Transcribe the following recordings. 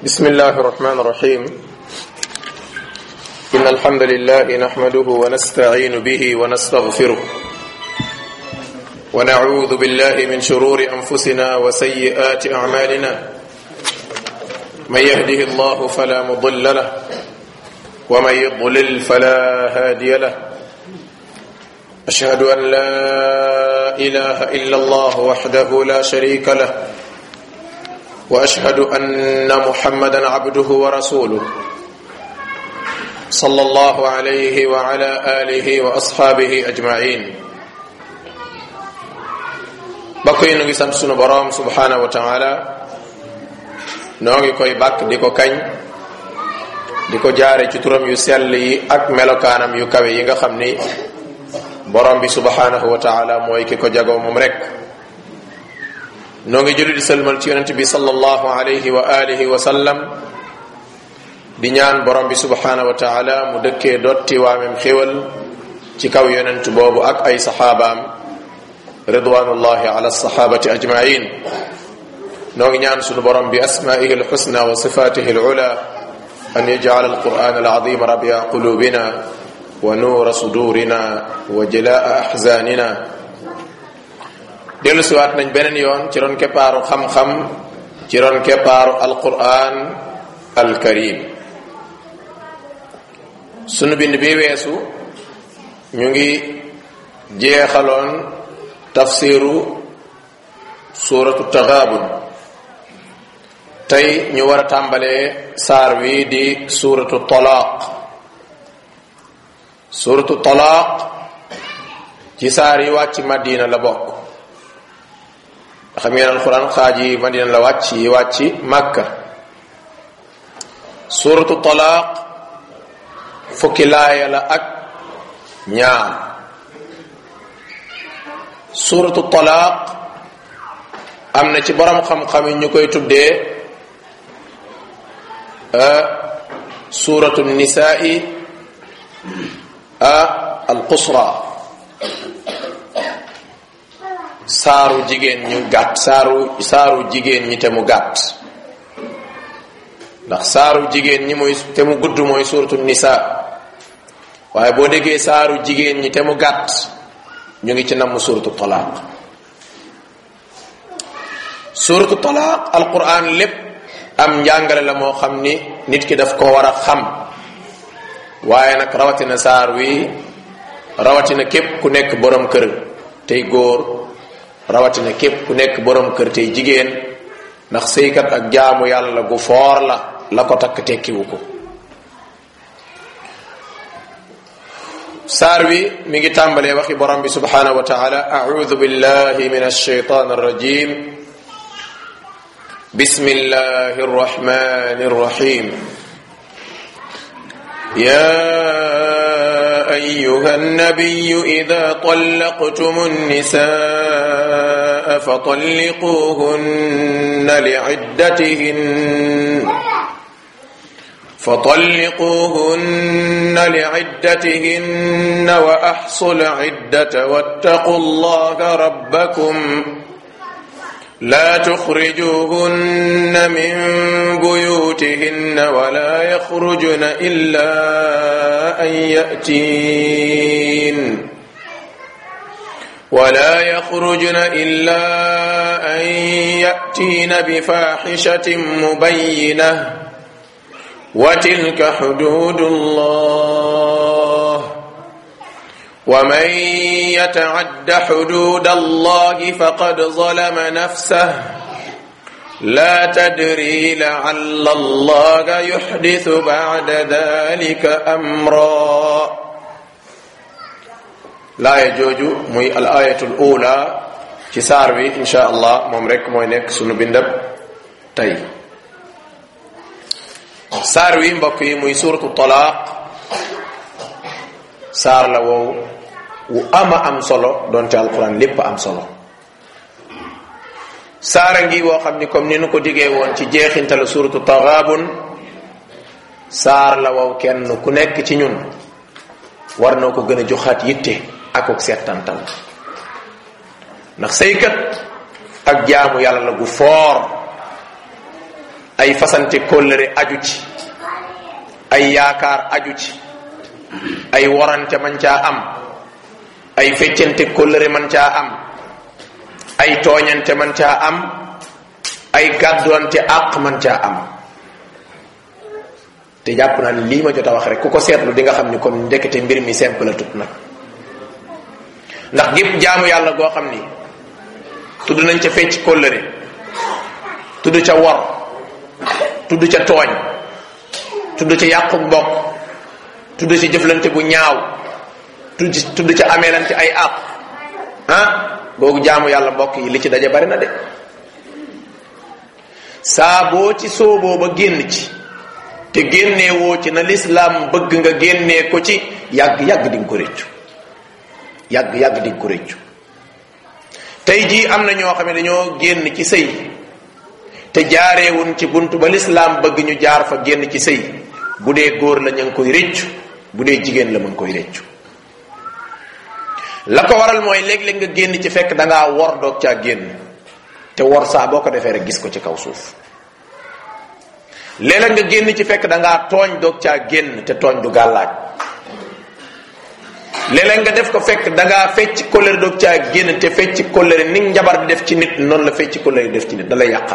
بسم الله الرحمن الرحيم إن الحمد لله نحمده ونستعين به ونستغفره ونعوذ بالله من شرور أنفسنا وسيئات أعمالنا من يهده الله فلا مضل له ومن يضلل فلا هادي له أشهد أن لا إله إلا الله وحده لا شريك له واشهد ان محمدا عبده ورسوله صلى الله عليه وعلى اله واصحابه اجمعين bokk yi nu ngi sant sunu boroom subhanahu wa taala noo ngi koy bàkk di ko kañ di ko jaare ci turam yu sell yi ak melokaanam yu kawe yi nga xam ni boroom bi subhanahu wa taala mooy ki ko jagoo moom rek noo ngi julli di sëlmal ci yonent bi sallallahu alayhi wa alihi wa sallam di ñaan borom bi subhanahu wa taala mu dëkkee dotti waamem xéwal ci kaw yonent boobu ak ay saxaabaam ridwanullahi ala sahabati ajmain noo ngi ñaan sunu borom bi asmaihi alxusna wa sifatihi alula an yajcal alquran alazim rabia qulubina wa nuura sudurina wa jalaa axzanina dellu siwaat nañ beneen yoon ci ron keppaaru xam-xam ci ron keppaaru alquran alkarim sunu bind bi weesu ñu ngi jeexaloon tafsiru suuratu taxaabun tey ñu war a tàmbalee saar wi di suuratu talaaq suuratu talaaq ci saar yi wàcc madina la bokk xam ngeen alquran xaaj yi madina la wàcc yi wàcc màkka suratu talaaq fukki laaya la ak ñaar suratu talaaq am na ci borom xam-xam yi ñu koy tuddee suratu nisaai alqusra saaru jigéen ñu gàtt saaru saaru jigéen ñi te mu gàtt ndax saaru jigéen ñi mooy te mu gudd mooy suratu nisa waaye boo déggee saaru jigéen ñi te mu gàtt ñu ngi ci namm suratu talaaq suratu talaaq alquran lépp am njàngale la moo xam ni nit ki daf ko war a xam waaye nag rawatina saar wi rawatina képp ku nekk borom kër tey góor rawatina képp ku nekk borom kër tey jigéen ndax sëykat ak jaamu yàlla gu foor la la ko takk tekkiwu ko saar wi mi ngi tàmbalee waxi borom bi subhanahu wa taala audu billahi min alshaytan arrajim bismillahi arrahmani arrahim ya أيها النبي إذا طلقتم النساء فطلقوهن لعدتهن فطلقوهن لعدتهن وأحصوا العدة واتقوا الله ربكم لا تخرجوهن من بيوتهن ولا يخرجن إلا أن يأتين ولا يخرجن إلا أن يأتين بفاحشة مبينة وتلك حدود الله ومن يتعد حدود الله فقد ظلم نفسه لا تدري لعل الله يحدث بعد ذلك امرا laaya jooju muy al ayatul ula ci saar bi insha allah moom rek mooy nekk sunu bindab tey saar wi mbokk yi muy suratu talaaq saar la wow wu ama am solo donte alquran lépp am solo saara ngi woo xam ni comme ni nu ko diggee woon ci jeexintalu suratu taxaabun saar la wow kenn ku nekk ci ñun war noo ko gën a joxaat yitte akuk settantal ndax saykat ak jaamu yàlla la gu foor ay fasante kóllëre aju ci ay yaakaar aju ci ay warante man caa am ay feccante kóllëre man caa am ay tooñante man caa am ay gàddoonte àq man caa am te jàpp naa ne lii ma jot a wax rek ku ko seetlu di nga xam ni kon ndekete mbir mi simple la tut nag ndax gépp jaamu yàlla goo xam ni tudd nañ ca fecc kóllëre tudd ca wor tudd ca tooñ tudd ca yàqu mbokk tudd ca jëflante bu ñaaw tudd tudd ca ameelante ay àq ah googu jaamu yàlla mbokk yi li ci daje bari na de saa boo ci sooboo ba génn ci te génnee woo ci na lislaam bëgg nga génnee ko ci yàgg yàgg di nga ko réccu yàgg yàgg di nga ko réccu tey jii am na ñoo xam ne dañoo génn ci sëy te jaareewun ci bunt ba lislaam bëgg ñu jaar fa génn ci sëy bu dee góor la ñu ngi koy réccu bu dee jigéen la mu ngi koy réccu la ko waral mooy léeg-léeg nga génn ci fekk da ngaa wor doog caa génn te wor saa boo ko defee rek gis ko ci kaw suuf léeg-léeg nga génn ci fekk da ngaa tooñ doog caa génn te tooñ du gàllaaj léeg-léeg nga def ko fekk da ngaa fecc kóllëre doog caa génn te fecc kóllëre ni njabar di def ci nit noonu la fecc kóllëre def ci nit da lay yàqal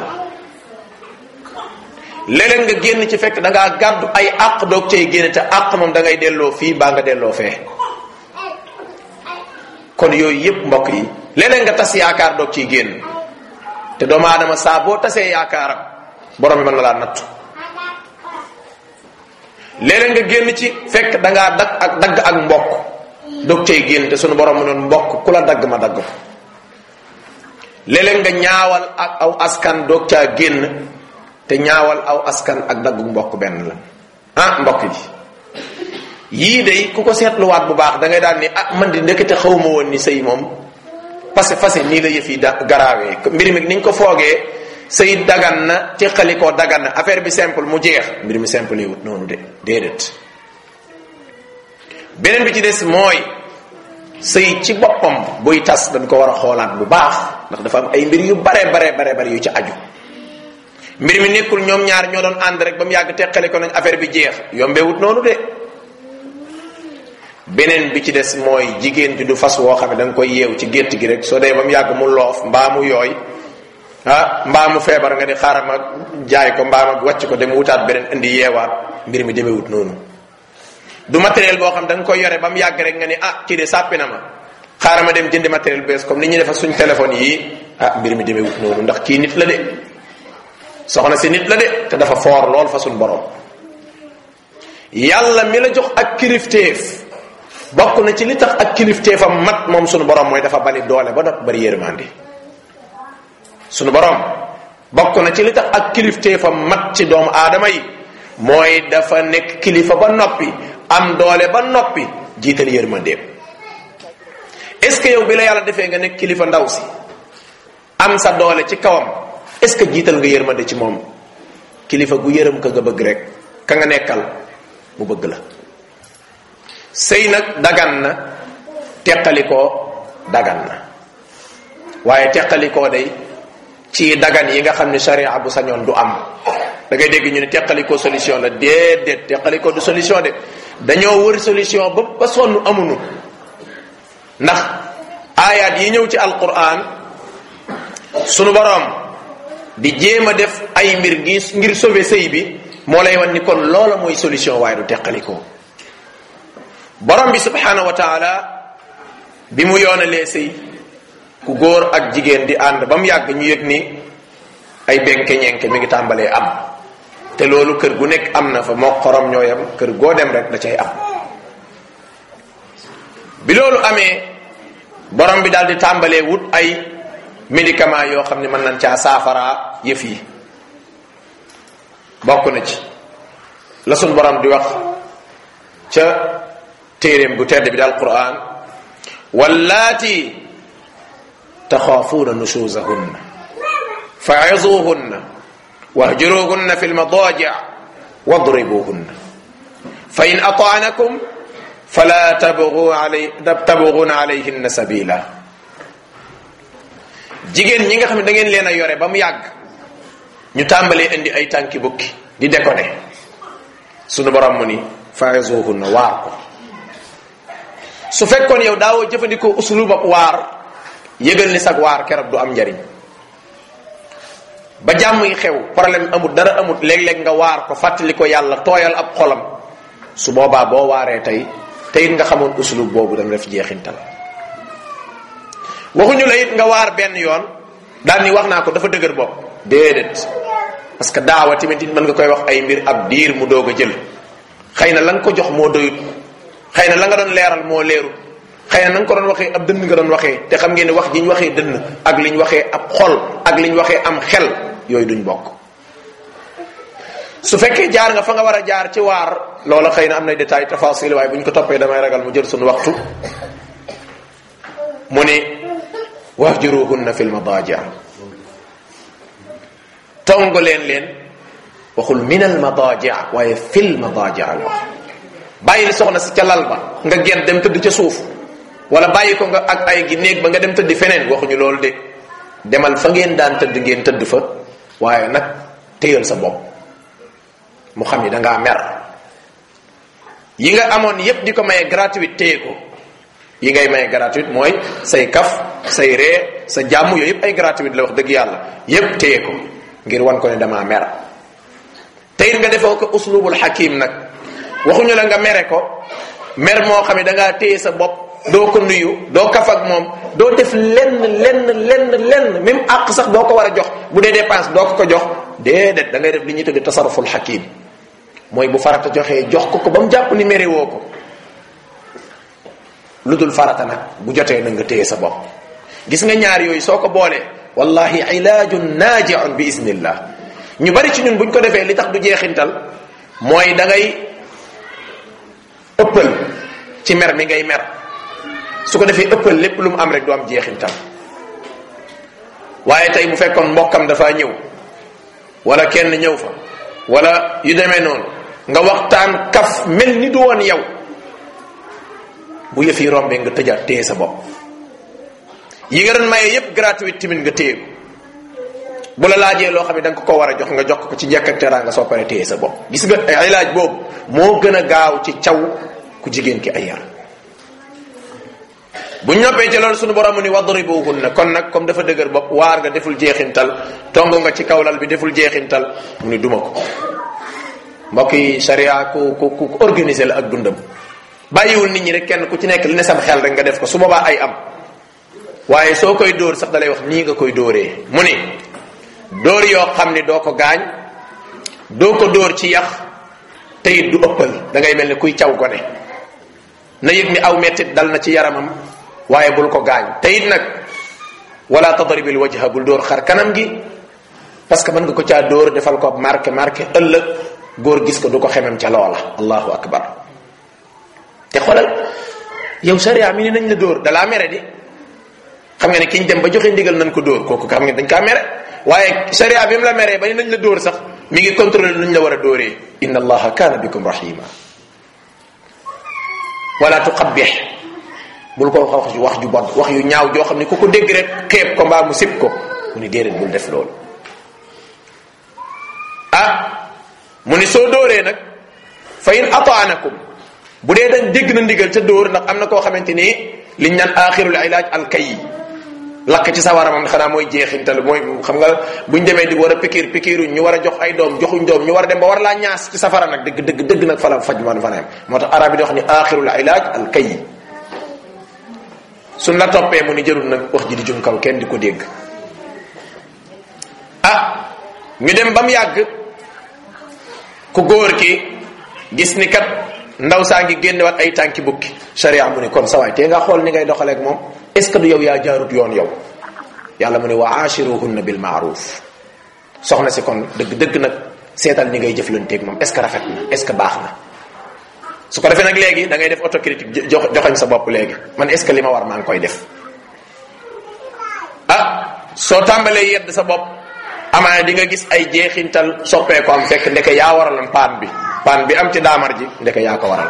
léeg-léeg nga génn ci fekk da ngaa gàddu ay àq doog cay génn te àq moom da ngay delloo fii baa nga delloo fee kon yooyu yépp mbokk yi léeg-léeg nga tas yaakaar doog ciy génn te doomu aadama saa boo tasee yaakaaram borom bi mën na laa nattu léeg-léeg nga génn ci fekk da ngaa dagg ak dagg ak mbokk doog cay génn te sunu borom mu noon mbokk ku la dagg ma dagg ko léeg-léeg nga ñaawal ak aw askan doog caa génn te ñaawal aw askan ak daggu mbokk benn la ah mbokk yi yii day ku ko seetluwaat bu baax da ngay daal ni ah man di ndekete xawma woon ni sëy moom parce que fase nii la yëf yi da garaawee mbir mi niñ ko foogee sëy dagan na teqali koo dagan na affaire bi simple mu jeex mbir mi simple wut noonu de déedéet beneen bi ci des mooy sëy ci boppam buy tas dañ ko war a xoolaat bu baax ndax dafa am ay mbir yu bare bare bare bare yu ci aju mbir mi nekkul ñoom ñaar ñoo doon ànd rek ba mu yàgg teqali ko nañ affaire bi jeex yombewut noonu de beneen bi ci des mooy jigéen ji du fas woo xam ne da nga koy yeew ci gétt gi rek soo dee ba mu yàgg mu loof mbaa mu yooy ah mbaa mu feebar nga ni xaaral ma jaay ko mbaa ma wàcc ko dem wutaat beneen indi yeewaat mbir mi demewut noonu du matériel boo xam da nga koy yore ba mu yàgg rek nga ni ah kii de sàppi na ma xaaral ma dem jëndi matériel bees comme ni ñuy defa suñ téléphone yi ah mbir mi demewut noonu ndax kii nit la de soxna si nit la de te dafa foor lool fa suñ borom yàlla mi la jox ak kilifteef bokk na ci li tax ak kilifteefam mat moom sunu borom mooy dafa bari doole ba not bari yërmande sunu borom bokk na ci li tax ak kilifteefam mat ci doomu aadama yi mooy dafa nekk kilifa ba noppi am doole ba noppi jiital yërmandeem est ce que yow bi la yàlla defee nga nekk kilifa ndaw si am sa doole ci kawam est ce que jiital nga yërmande ci moom kilifa gu yërëm ka nga bëgg rek ka nga nekkal mu bëgg la sëy nag dagan na teqalikoo dagan na waaye teqalikoo day ci dagan yi nga xam ne sharia bu sañoon du am da ngay dégg ñu ne teqalikoo solution la déedéet teqalikoo du solution de dañoo wër solution ba ba sonn amunu ndax aayaat yi ñëw ci alquran sunu boroom di jéem a def ay mbir gi ngir sauver sëy bi moo lay wan ni kon loola mooy solution waaye du teqalikoo borom bi subhanahu wa taala bi mu yoonalee sëy ku góor ak jigéen di ànd ba mu yàgg ñu yëg ni ay benke ñenke mi ngi tàmbalee am te loolu kër gu nekk am na fa moo xorom ñooyam kër goo dem rek da cay am bi loolu amee borom bi daal di tàmbalee wut ay médicament yoo xam ne mën nañ caa saafaraa yëf yi bokk na ci la sun borom di wax ca téeréem bu tedd bi di alquran wallaati taxaafuuna nushuzahunna fa'izuhunna wahjuruhunna fi lmadaji' wadribuhunna fa in ata'nakum fala tabghu alay tabghuna alayhinna sabila jigéen ñi nga xam ne da ngeen leen a yore ba mu yàgg ñu tàmbalee indi ay tànki bukki di déconné sunu borom mu ni fa'izuhunna waar ko su fekkoon yow daawoo jëfandikoo usulub ab waar yëgal ni sag waar keroog du am njariñ ba jàmm yi xew problème amut dara amut léeg-léeg nga waar ko fàttali ko yàlla tooyal ab xolam su boobaa boo waaree tey te it nga xamoon usulub boobu dana def jeexintal waxuñu la it nga waar benn yoon daal ni wax naa ko dafa dëgër bopp déedéet parce que daawa tamit it mën nga koy wax ay mbir ab diir mu doog a jël xëy na la nga ko jox moo doyut xëy na la nga doon leeral moo leerut xëy na na nga ko doon waxee ab dënn nga doon waxee te xam ngeen ne wax ji ñu waxee dënn ak li ñu waxee ab xol ak li ñu waxee am xel yooyu duñ bokk su fekkee jaar nga fa nga war a jaar ci waar loola xëy na am nay détail tafasil waaye bu ñu ko toppee damay ragal mu jël suñu waxtu mu ne wahjuruhunna fil madaji tongo leen leen waxul min al madaji waaye fil madaji la wax bàyyil soxna si ca lal ba nga gent dem tëdd ca suuf wala bàyyi ko nga ak ay gi néeg ba nga dem tëdd feneen waxuñu loolu de demal fa ngeen daan tëdd ngeen tëdd fa waaye nag téyal sa bopp mu xam ni dangaa mer yi nga amoon yépp di ko maye gratuite téye ko yi ngay maye gratuite mooy say kaf say ree sa jàmm yooyu yépp ay gratuite la wax dëgg yàlla yépp téye ko ngir wan ko ne damaa mer teyit nga defoo ko uslubul hakim nag waxuñu la nga mere ko mer moo xam ne dangaa téye sa bopp doo ko nuyu doo kaf ak moom doo def lenn lenn lenn lenn même àq sax doo ko war a jox bu dee dépense doo ko ko jox déedéet da ngay def li ñuy tudde tasaruful hakim mooy bu farata joxee jox ko ko ba mu jàpp ni mere woo ko lu dul farata nag bu jotee na nga téye sa bopp gis nga ñaar yooyu soo ko boolee wallahi ilaajun naajiun bi isnillah ñu bari ci ñun buñ ko defee li tax du jeexintal mooy da ngay ëppal ci mer mi ngay mer su ko defee ëppal lépp lu mu am rek du am jeexintal waaye tey bu fekkoon mbokkam dafa ñëw wala kenn ñëw fa wala yu demee noonu nga waxtaan kaf mel ni du woon yow bu yëf yi rombee nga tëjaat téye sa bopp yi nga doon maye yépp gratuite tamit nga téye bu la laajee loo xam ne da nga ko ko war a jox nga jox ko ci njëkk ak teraanga soo paree téye sa bopp gis nga ay laaj boobu moo gën a gaaw ci caw ku jigéen ki ay yar bu ñoppee ci loolu suñu borom ni wadribuhunna kon nag comme dafa dëgër bopp waar nga deful jeexintal tongo nga ci kawlal bi deful jeexintal mu ni duma ko mbokk yi sharia ku ku ku organisé la ak dundam bàyyiwul nit ñi rek kenn ku ci nekk li ne sam xel rek nga def ko su boobaa ay am waaye soo koy dóor sax dalay wax nii nga koy dóoree mu ni dóor yoo xam ni doo ko gaañ doo ko dóor ci yax te it du ëppal da ngay mel ni kuy caw gone na yëg ni aw mettit dal na ci yaramam waaye bul ko gaañ te it nag wala tadribil wajha bul dóor xar kanam gi parce que mën nga ko caa dóor defal ko marqué marqué ëllëg góor gis ko du ko xemem ca loola allahu akbar te xoolal yow sharia mi ni nañ la dóor dalaa mere di xam nga ne kiñ dem ba joxe ndigal nañ ko dóor kooku xam nga dañ kaa mere waaye sharia bi mu la meree ba ni nañ la dóor sax mi ngi contrôler nuñ la war a dóoree inna allaha kaana bikum rahima wala tuqabbih bul ko wax wax ju bon wax yu ñaaw joo xam ne ku ko dégg rek xeeb ko mbaa mu sib ko mu ni déedéet bul def loolu ah mu ni soo dóoree nag fa in ataanakum bu dee dañ dégg na ndigal ca dóor ndax am na koo xamante ni liñ naan axirul ilaaj alkay lakk ci sawara moom xanaa mooy jeexintal mooy xam nga buñ demee di war a pikiir pikiiruñ ñu war a jox ay doom joxuñ doom ñu war a dem ba war laa ñaas ci safara nag dëgg dëgg dëgg nag fala faj man fanaam moo tax arab yi di wax ni axirul ilaaj alkay suñ la toppee mu ni jërul nag wax ji di jum kaw kenn di ko dégg ah ñu dem ba mu yàgg ku góor ki gis ni kat ndaw saa ngi génnewaat ay tànki bukki sharia mu ni kon sawaay tee nga xool ni ngay doxaleeg moom est ce que du yow yaa jaarut yoon yow yàlla mu ne wa ashiruhunna bil maaruf soxna si kon dëgg dëgg nag seetal ni ngay jëflanteeg moom est ce que rafet na est ce que baax na su ko defee nag léegi da ngay def autocritique jox joxañ sa bopp léegi man est ce que li ma war maa ngi koy def ah soo tàmbalee yedd sa bopp amaana di nga gis ay jeexintal soppee ko am fekk ndeke yaa waraloon paan bi paan bi am ci daamar ji ndeke yaa ko waral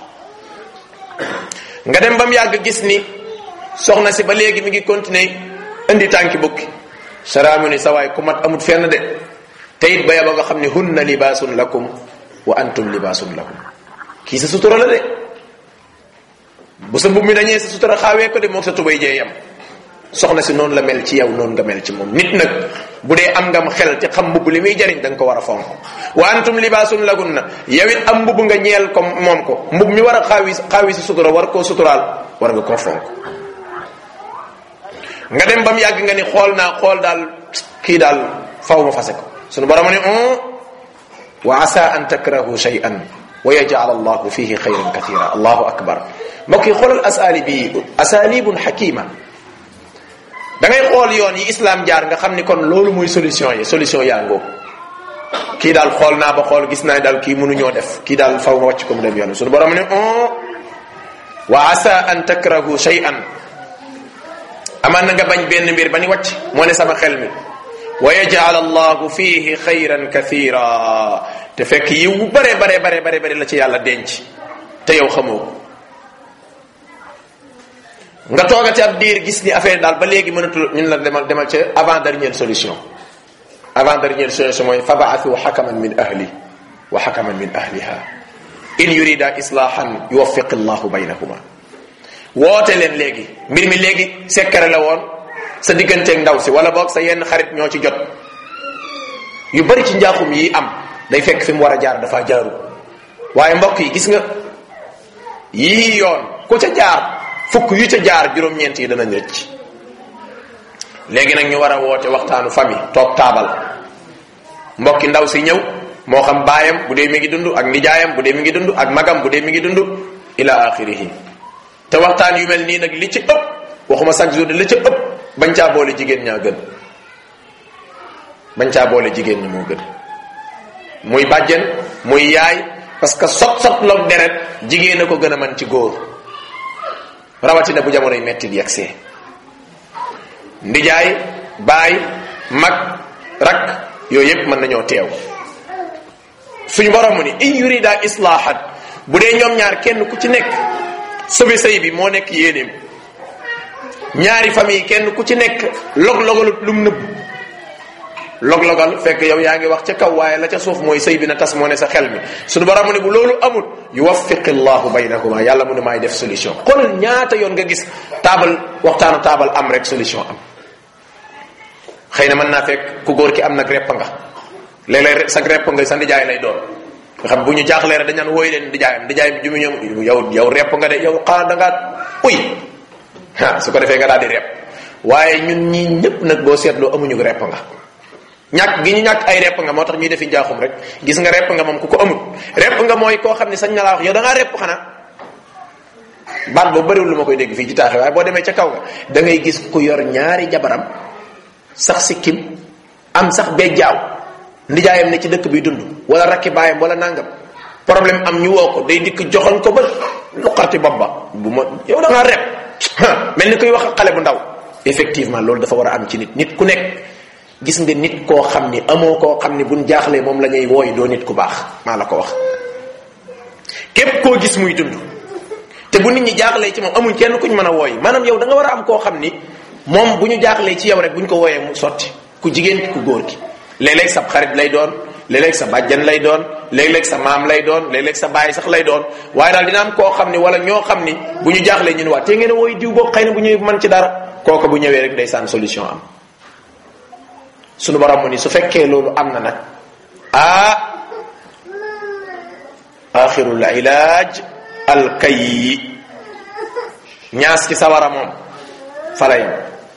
nga dem ba mu yàgg gis ni soxna si ba léegi mi ngi continuer indi tànki bukki saraamu ni sa waay ku mat amut fenn de te it ba yaba nga xam ne hunna libaasun lakum wa antum libaasun lakum kii sa sutura la de bu sa mbubb mi dañee sa sutura xaawee ko de moog sa tubay jee yam soxna si noonu la mel ci yow noonu nga mel ci moom nit nag bu dee am ngam xel ci xam mbubb li muy jariñ da nga ko war a fonk wa antum libaasun lagun na yow it am mbubb nga ñeel ko moom ko mbubb mi war a xaawi xaawi si sutura war koo suturaal war nga koo fonk nga dem ba mu yàgg nga ni xool naa xool daal kii daal faw ma fase ko sunu borom ne on wa asa an takrahu shay'an wa yaj'al allahu fihi xayran kathira allahu akbar mbokk yi xoolal asaali bi asalibun xakima da ngay xool yoon yi islam jaar nga xam ni kon loolu mooy solution yi solution yaa ngoo kii daal xool naa ba xool gis naa daal kii mënuñoo def kii daal faw nga wàcc ko mu dem yoon sunu borom ne on wa asa an takrahu shay'an amaan na nga bañ benn mbir ba ni wàcc moo ne sama xel mi wa yaj'al allahu fihi xayran kathira te fekk yiw bu bare bare bare bare bare la ci yàlla denc te yow xamoo ko nga toogati ab diir gis ni affaire daal ba léegi mënatul ñun la demal demal ca avant dernière solution avant dernière solution mooy fabaathu xakaman min ahli wa xakaman min ahliha in yurida islahan yuwaffiq allahu baynahuma woote leen léegi mbir mi léegi sekkare la woon sa digganteeg ndaw si wala boog sa yenn xarit ñoo ci jot yu bari ci njaaxum yi am day fekk fi mu war a jaar dafa jaaru waaye mbokk yi gis nga yii yoon ku ca jaar fukk yu ca jaar juróom-ñeent yi danañ rëcc léegi nag ñu war a woote waxtaanu famille toog taabal mbokki ndaw si ñëw moo xam baayam bu dee mi ngi dund ak nijaayam bu dee mi ngi dund ak magam bu dee mi ngi dund ila axirihi te waxtaan yu mel nii nag li ci ëpp waxuma chaque jour de li ci ëpp bañ caa boole jigéen ñaa gën bañ caa boole jigéen ñi moo gën muy bàjjen muy yaay parce que sot sot loog deret jigéen a ko gën a man ci góor rawatina bu jamonoy metti di yegsee ndijaay baay mag rak yooyu yépp mën nañoo teew suñu borom mu ni in yurida islahat bu dee ñoom ñaar kenn ku ci nekk sobe sëy bi moo nekk yéeneem ñaari famille kenn ku ci nekk log-logalut lum nëbb log-logal fekk yow yaa ngi wax ca kaw waaye la ca suuf mooy sëy bi na tas moo ne sa xel mi suñu borom mu ne bu loolu amul yuwaffiqi llahu baynakuma yàlla mu ne maay def solution xoolal ñaata yoon nga gis taabal waxtaanu taabal am rek solution am xëy na mën naa fekk ku góor ki am nag repp nga léeg-léeg sa repp nga sa ndijaay lay doon nga xam bu ñu jaaxlee rek dañ naan wooy leen ndijaayam ndijaay bi ju mu ñëw yow yow repp nga de yow xanaa da ngaa uy ah su ko defee nga daal di repp waaye ñun ñii ñëpp nag boo seetloo amuñu repp nga ñàkk gi ñu ñàkk ay repp nga moo tax ñuy defi njaaxum rek gis nga repp nga moom ku ko amul repp nga mooy koo xam ne sañ na laa wax yow da ngaa repp xanaa baat boobu bëriwul lu ma koy dégg fii ci taaxe waaye boo demee ca kaw nga da ngay gis ku yor ñaari jabaram sax sikkim am sax bee jaaw ndijaayam ne ci dëkk bi dund wala rakki baayam wala nangam problème am ñu woo ko day dikk joxoon ko ba luqarti bopp ba bu ma yow da ngaa rep mel ni koy wax xale bu ndaw effectivement loolu dafa war a am ci nit nit ku nekk gis nga nit koo xam ni amoo koo xam ni buñ jaaxlee moom la ñuy wooy doo nit ku baax maa la ko wax képp koo gis muy dund te bu nit ñi jaaxlee ci moom amuñ kenn kuñ mën a wooy maanaam yow da nga war a am koo xam ni moom bu ñu jaaxlee ci yow rek bu ñu ko wooyee mu sotti ku jigéen ki ku góor ki léeg-léeg sa xarit lay doon léeg-léeg sa bàjjan lay doon léeg-léeg sa maam lay doon léeg-léeg sa baay sax lay doon waaye daal dina am koo xam ni wala ñoo xam ni bu ñu jaaxlee ñu ne waa te ngeen a wooy diw boobu xëy na bu ñëwee man ci dara kooku bu ñëwee rek day saan solution am sunu borom mu ni su fekkee loolu am na nag ah axirul ilaaj alkay ñaas ci sawara moom fala yam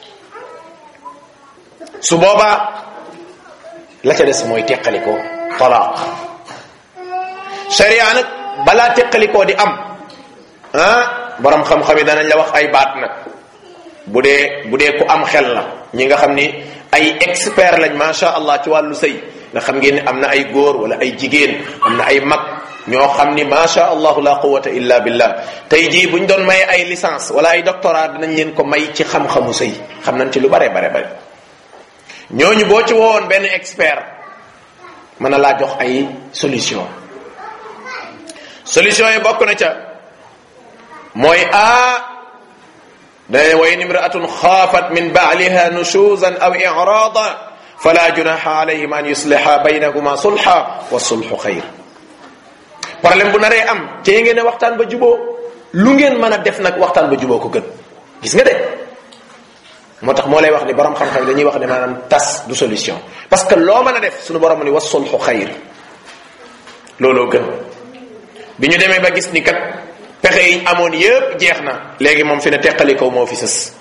su boobaa la ca des mooy teqalikoo talaaq sharia nag balaa teqalikoo di am ah borom xam-xam yi danañ la wax ay baat nag bu dee bu dee ku am xel la ñi nga xam ni ay expert lañ macha allah ci wàllu sëy nga xam ngeen ni am na ay góor wala ay jigéen am na ay mag ñoo xam ni macha allah la quwata illa billah tey jii buñ doon may ay licence wala ay doctorat dinañ leen ko may ci xam-xamu sëy xam nañ ci lu bare bare bare ñooñu boo ci woowoon benn expert mën na laa jox ay solution solution yi bokk na ca mooy a dane wa in imraatun xaafat min baaliha nushuzan aw irada fala junaha alayhim an yusliha baynahuma sulha wa sulhu xayr problème bu naree am te ngeen ne waxtaan ba juboo lu ngeen mën a def nag waxtaan ba juboo ko gën gis nga de moo tax moo lay wax ni borom xam-xam dañuy wax ne maanaam tas du solution parce que loo mën a def suñu borom ni wa sulhu xayr looloo gën bi ñu demee ba gis ni kat pexe yi amoon yépp jeex na léegi moom fi ne teqali kaw moo fi sës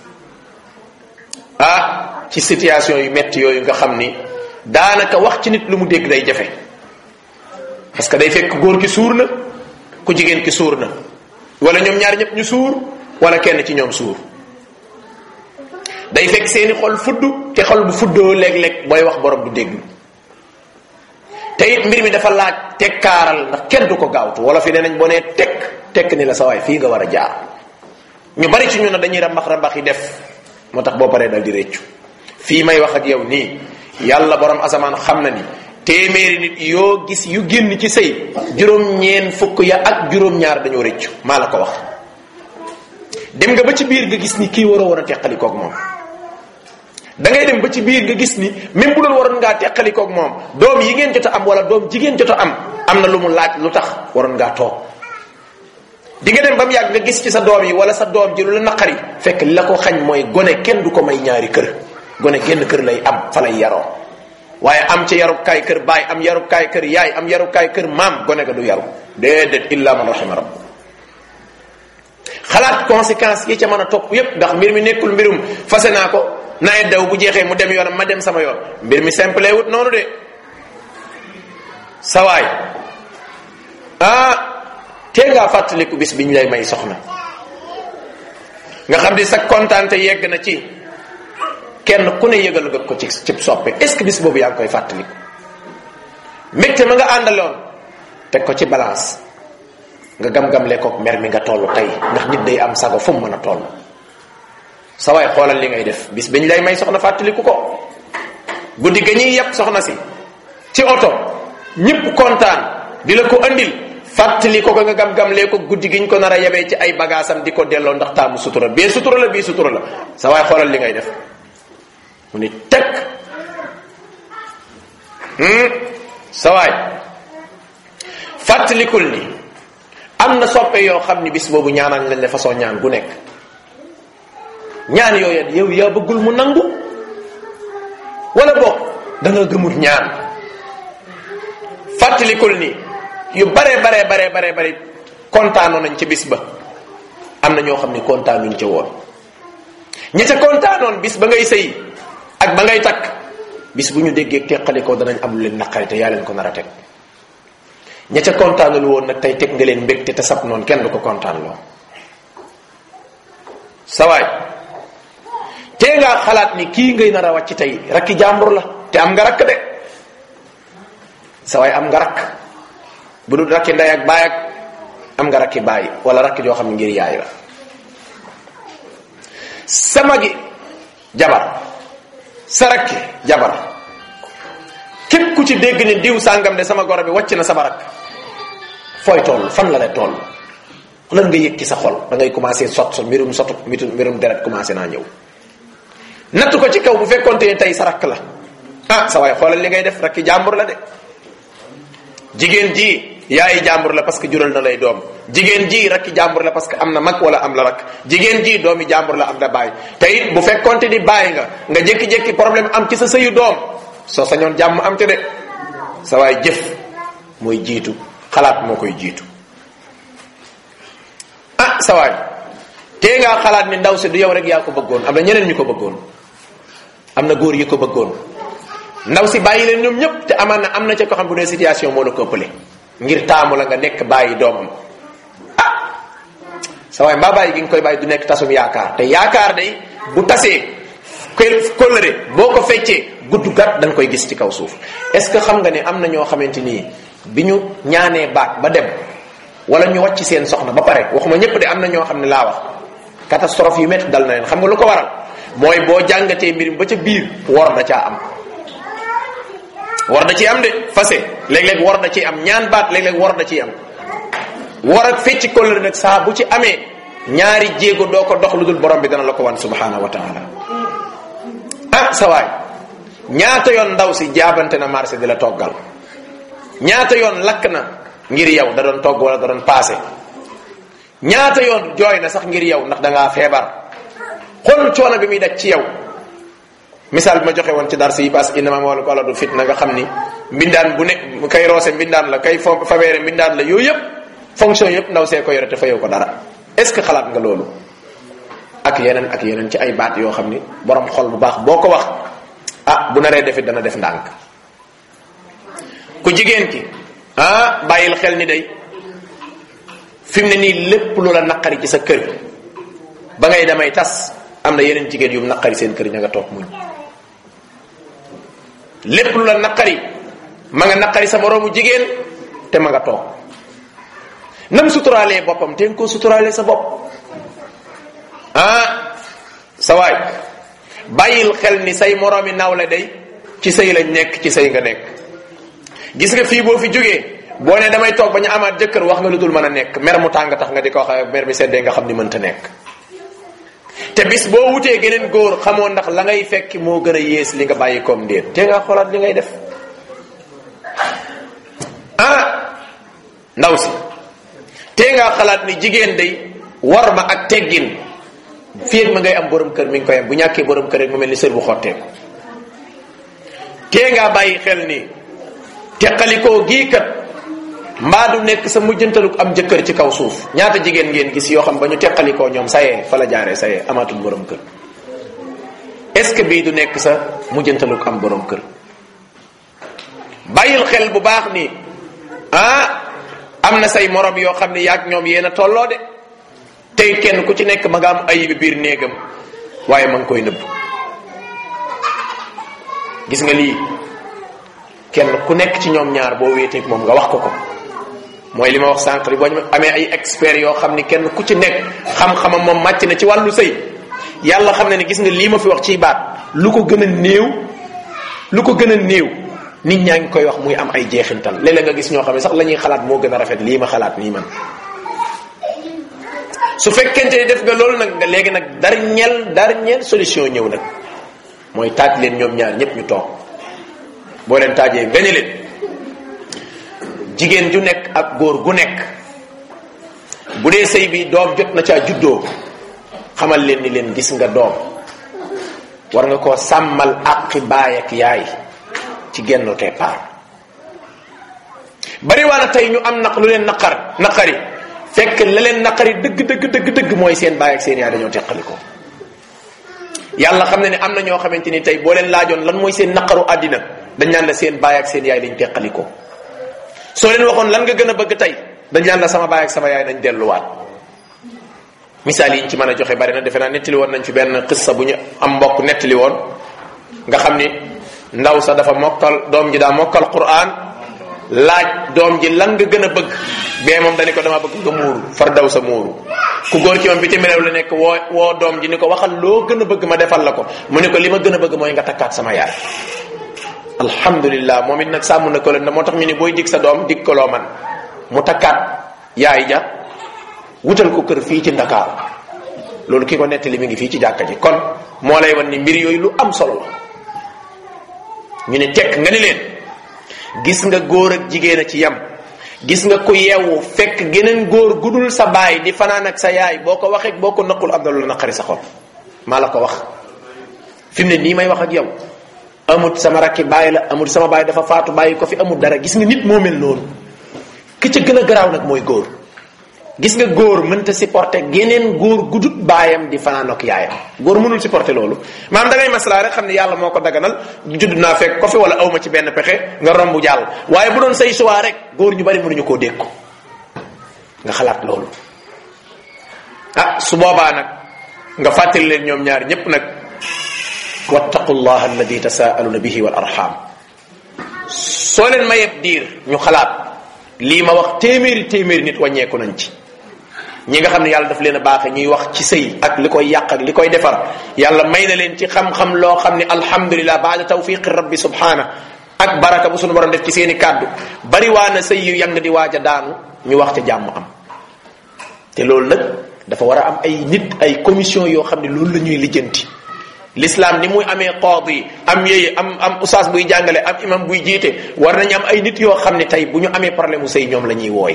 ah ci situation yu metti yooyu nga xam ni daanaka wax ci nit lu mu dégg day jafe parce que day fekk góor ki suur na ku jigéen ki suur na wala ñoom ñaar ñëpp ñu suur wala kenn ci ñoom suur day fekk seeni xol fudd te xol bu fuddoo léeg-léeg booy wax borom du dégg te it mbir mi dafa laaj tekkaaral ndax kenn du ko gaawtu wala fi ne nañ boo nee tekk tekk ni la sa waay fii nga war a jaar ñu bari ci ñu ne dañuy rambax rambax yi def moo tax boo paree dal di réccu fii may wax ak yow nii yàlla borom asamaan xam na ni téeméeri nit yoo gis yu génn ci sëy juróom-ñeen fukk ya ak juróom-ñaar dañoo réccu maa la ko wax dem nga ba ci biir nga gis ni kii waroo war a teqalikoog moom da ngay dem ba ci biir nga gis ni même bu doon waroon ngaa teqalikoog moom doom yi ngeen jot a am wala doom jigéen jot a am am na lu mu laaj lu tax waroon ngaa toog di nga dem ba mu yàgg nga gis ci sa doom yi wala sa doom ji lu la naqari fekk li la ko xañ mooy gone kenn du ko may ñaari kër gone genn kër lay am fa lay yaroo waaye am ci yarukaay kër baay am yarukaay kër yaay am yarukaay kër maam gone ga du yaru déedéet illa man rahima rabb xalaat conséquences yi ca mën a topp yépp ndax mbir mi nekkul mbirum fase naa ko nawet daw bu jeexee mu dem yoonam ma dem sama yoon mbir mi simple wut noonu de sawaay ah tee ngaa fàttaliku bis biñ lay may soxna nga xam di sa kontaante yegg na ci kenn ku ne yëgal nga ko ci ci soppe est ce que bis boobu yaa ngi koy fàttaliku mbégte ma nga àndaloon teg ko ci balance nga gam-gamle kook mer mi nga toll tey ndax nit day am sago fu mu mën a toll sa waay xoolal li ngay def bis biñ lay may soxna fàttaliku ko guddi ga ñuy yàpp soxna si ci oto ñëpp kontaan di la ko andil fàttali ko ko nga gam-gamlee ko guddi giñ ko nar a yebee ci ay bagaasam di ko delloo ndax taamu sutura bee sutura la bii sutura la sa waay xoolal li ngay def mu ni teg sa waay fàttalikul ni am na soppe yoo xam ni bis boobu ñaanal lañ la façon ñaan gu nekk ñaan yooyu yow yaa bëggul mu nangu wala boog da nga gëmut ñaan fàttalikul ni yu bare bare bare bare bare kontaanoon nañ ci bis ba am na ñoo xam ni kontaanuñ ca woon ñi ca kontaanoon bis ba ngay sëy ak ba ngay takk bis bu ñu déggee teqalikoo danañ am lu leen naqari te yaa leen ko nar a teg ña ca kontaanul woon nag tey teg nga leen mbégte te sab noonu kenn du ko kontaan loo sawaay tee ngaa xalaat ni kii ngay nar a wàcc tey rakki jàmbur la te am nga rakk de sawaay am nga rakk bu dul rakki ndey ak baay ak am nga rakki baay wala rakki joo xam ne ngir yaay la sama gi jabar sa rakki jabar képp ku ci dégg ni diw sàngam de sama goro bi wàcc na sama rakk fooy toll fan la lay toll lan nga yëg ci sa xol da ngay commencé sot so mbirum sotu mbirum deret commencé naa ñëw natt ko ci kaw bu fekkonte ne tey sa rakk la ah sa waay xoolal li ngay def rakki jàmbur la de jigéen ji yaayi jàmbur la parce que jural na lay doom jigéen ji rakki jàmbur la parce que am na mag wala am la rakk jigéen ji doomi jàmbur la am na baay te it bu fekkonte ni bàyyi nga nga jékki-jékki problème am ci sa sëyu doom soo sañoon jàmm am te de sa waay jëf mooy jiitu xalaat moo koy jiitu ah sa waay tee ngaa xalaat ni ndaw si du yow rek yaa ko bëggoon am na ñeneen ñu ko bëggoon am na góor yi ko bëggoon ndaw si bàyyi leen ñoom ñëpp te amaan na am na ca ko xam bu ne situation moo la ko ëppale ngir taamu la nga nekk bàyyi doomam ah sa waay mbaa bàyyi gi nga koy bàyyi du nekk tasum yaakaar te yaakaar day bu tasee kóllëre boo ko feccee gudd gat dañ koy gis ci kaw suuf est ce que xam nga ne am na ñoo xamante nii bi ñu ñaanee baat ba dem wala ñu wàcc seen soxna ba pare waxuma ñëpp de am na ñoo xam ne laa wax catastrophe yu métti dal na leen xam nga lu ko waral mooy boo jàngatee mbir mi ba ca biir wor da caa am war da ciy am de fase léeg-léeg war da ciy am ñaan baat léeg-léeg war da ciy am war ak fecci kóllëre nag saa bu ci amee ñaari jéego doo ko dox lu dul borom bi dana la ko wan subhanahu wa taala ah sa waay ñaata yoon ndaw si jaabante na marché di la toggal ñaata yoon lakk na ngir yow da doon togg wala da doon paase ñaata yoon jooy na sax ngir yow ndax da ngaa feebar xool coono bi muy daj ci yow misaal bi ma joxe woon ci dar si parce que innama wala ko ala du fitna nga xam ni mbindaan bu ne kay roose mbindaan la kay fo faweere mbindaan la yooyu yëpp fonction yëpp ndaw see ko yore te fayoo ko dara est ce que xalaat nga loolu ak yeneen ak yeneen ci ay baat yoo xam ni borom xol bu baax boo ko wax ah bu naree defit dana def ndànk ku jigéen ki ah bàyyil xel ni day fi mu ne nii lépp lu la naqari ci sa kër ba ngay damay tas am na yeneen jigéen yu naqari seen kër ña nga toog muñ lépp lu la naqari ma nga naqari sa moroomu jigéen te ma nga toog nam suturaalee boppam te nga koo suturaalee sa bopp ah sa waay bàyyil xel ni say moroomi nawle day ci sëy lañ nekk ci sëy nga nekk gis nga fii boo fi jógee boo ne damay toog ba ñu amaat jëkkër wax nga lu dul mën a nekk mer mu tàng tax nga di ko wax mer mi seddee nga xam ni mënta nekk te bis boo wutee geneen góor xamoo ndax la ngay fekki moo gën a yées li nga bàyyi koom ndéet te nga xoolaat li ngay def ah ndaw si te nga xalaat ni jigéen day war ma ak teggin fii ak ma ngay am borom kër mi ngi koy am bu ñàkkee borom kër rek mu mel ni sër bu xotteeku tee ngaa bàyyi xel ni teqalikoo gii kat mbaa du nekk sa mujjantaluk am jëkkër ci kaw suuf ñaata jigéen ngeen gis yoo xam ba ñu teqalikoo ñoom sayee fa la jaaree sayee amaatul borom kër est ce que bii du nekk sa mujjantaluk am borom kër bàyyil xel bu baax ni ah am na say morom yoo xam ne yaag ñoom yéen a tolloo de tey kenn ku ci nekk ma nga am ayibi biir néegam waaye ma ngi koy nëbb gis nga lii kenn ku nekk ci ñoom ñaar boo wéeteeg moom nga wax ko ko mooy li ma wax sànq boo ñu amee ay experts yoo xam ni kenn ku ci nekk xam-xamam moom màcc na ci wàllu sëy yàlla xam ne ne gis nga lii ma fi wax ciy baat lu ko gën a néew lu ko gën a néew nit ñaa ngi koy wax muy am ay jeexintal léeg-léeg nga gis ñoo xam ne sax la ñuy xalaat moo gën a rafet lii ma xalaat nii man su fekkente ni def nga loolu nag nga léegi nag dernière dernière solution ñëw nag mooy taaj leen ñoom ñaar ñëpp ñu toog boo leen taajee nga ne leen jigéen ju nekk ak góor gu nekk bu dee sëy bi doom jot na caa juddoo xamal leen ni leen gis nga doom war nga koo sàmmal àqi baay ak yaay ci genn départ bari waa na tey ñu am naq lu leen naqar naqari fekk la leen naqari dëgg dëgg dëgg dëgg mooy seen baay ak seen yaay dañoo teqali ko yàlla xam ne ne am na ñoo xamante ni tey boo leen laajoon lan mooy seen naqaru àddina dañ naan la seen baay ak seen yaay dañ teqali ko soo leen waxoon lan nga gën a bëgg tey dañ naan la sama baay ak sama yaay dañ delluwaat misaal yi ñu ci mën a joxe bari na defe naa nettali woon nañ fi benn xissa bu ñu am mbokk nettali woon nga xam ni ndaw sa dafa mokkal doom ji daa mokkal quran laaj doom ji lan nga gën a bëgg bee moom dañu ko dama bëgg nga muuru far daw sa muuru ku góor ci moom bitim réew la nekk woo woo doom ji ni ko waxal loo gën a bëgg ma defal la ko mu ne ko li ma gën a bëgg mooy nga takkaat sama yaay alhamdulillah moom it nag sàmm na ko leen moo tax ñu ni booy dig sa doom dig ko loo man mu takkaat yaay ja wutal ko kër fii ci ndakaaru loolu ki ko nettali mi ngi fii ci jàkka ji kon moo lay wan ni mbir yooyu lu am solo la ñu ne tekk nga ni leen gis nga góor ak jigéen a ci yem gis nga ku yeewu fekk geneen góor gudul sa baay di fanaan ak sa yaay boo ko waxee boo ko naqul am na lu naqari sa xol maa la ko wax fi mu ne nii may wax ak yow amut sama rakki baay la amut sama baay dafa faatu bàyyi ko fi amut dara gis nga nit moo mel noonu ki ca gën a garaaw nag mooy góor gis nga góor mënta supporter geneen góor gudut baayam di fanaan ak yaayam góor mënul supporter loolu maam da ngay maslaa rek xam ne yàlla moo ko daganal judd naa fekk ko fi wala awma ci benn pexe nga romb jàll waaye bu doon say choix rek góor ñu bari mënuñu koo dékku nga xalaat loolu ah su boobaa nag nga fàttali leen ñoom ñaar ñépp nag wattaqu llah alladi tasaaluna bihi wal arham soo leen mayeb diir ñu xalaat lii ma wax téeméeri téeméeri nit wàññeeku nañ ci ñi nga xam ne yàlla daf leen a baaxe ñuy wax ci sëy ak li koy yàq ak li koy defar yàlla may na leen ci xam-xam loo xam ne alhamdulilah baada tawfiqi rabbi subhana ak baraka bu sunu borom def ci seeni kàddu bari waa na sëy yu yang di waaj a daanu ñu wax ca jàmm am te loolu nag dafa war a am ay nit ay commission yoo xam ne loolu la ñuy lijjanti l'islam ni muy amee qaadi am yéye am am usaas buy jàngale am imam buy jiite war nañu am ay nit yoo xam ne tey bu ñu amee problème mu sëy ñoom la ñuy wooy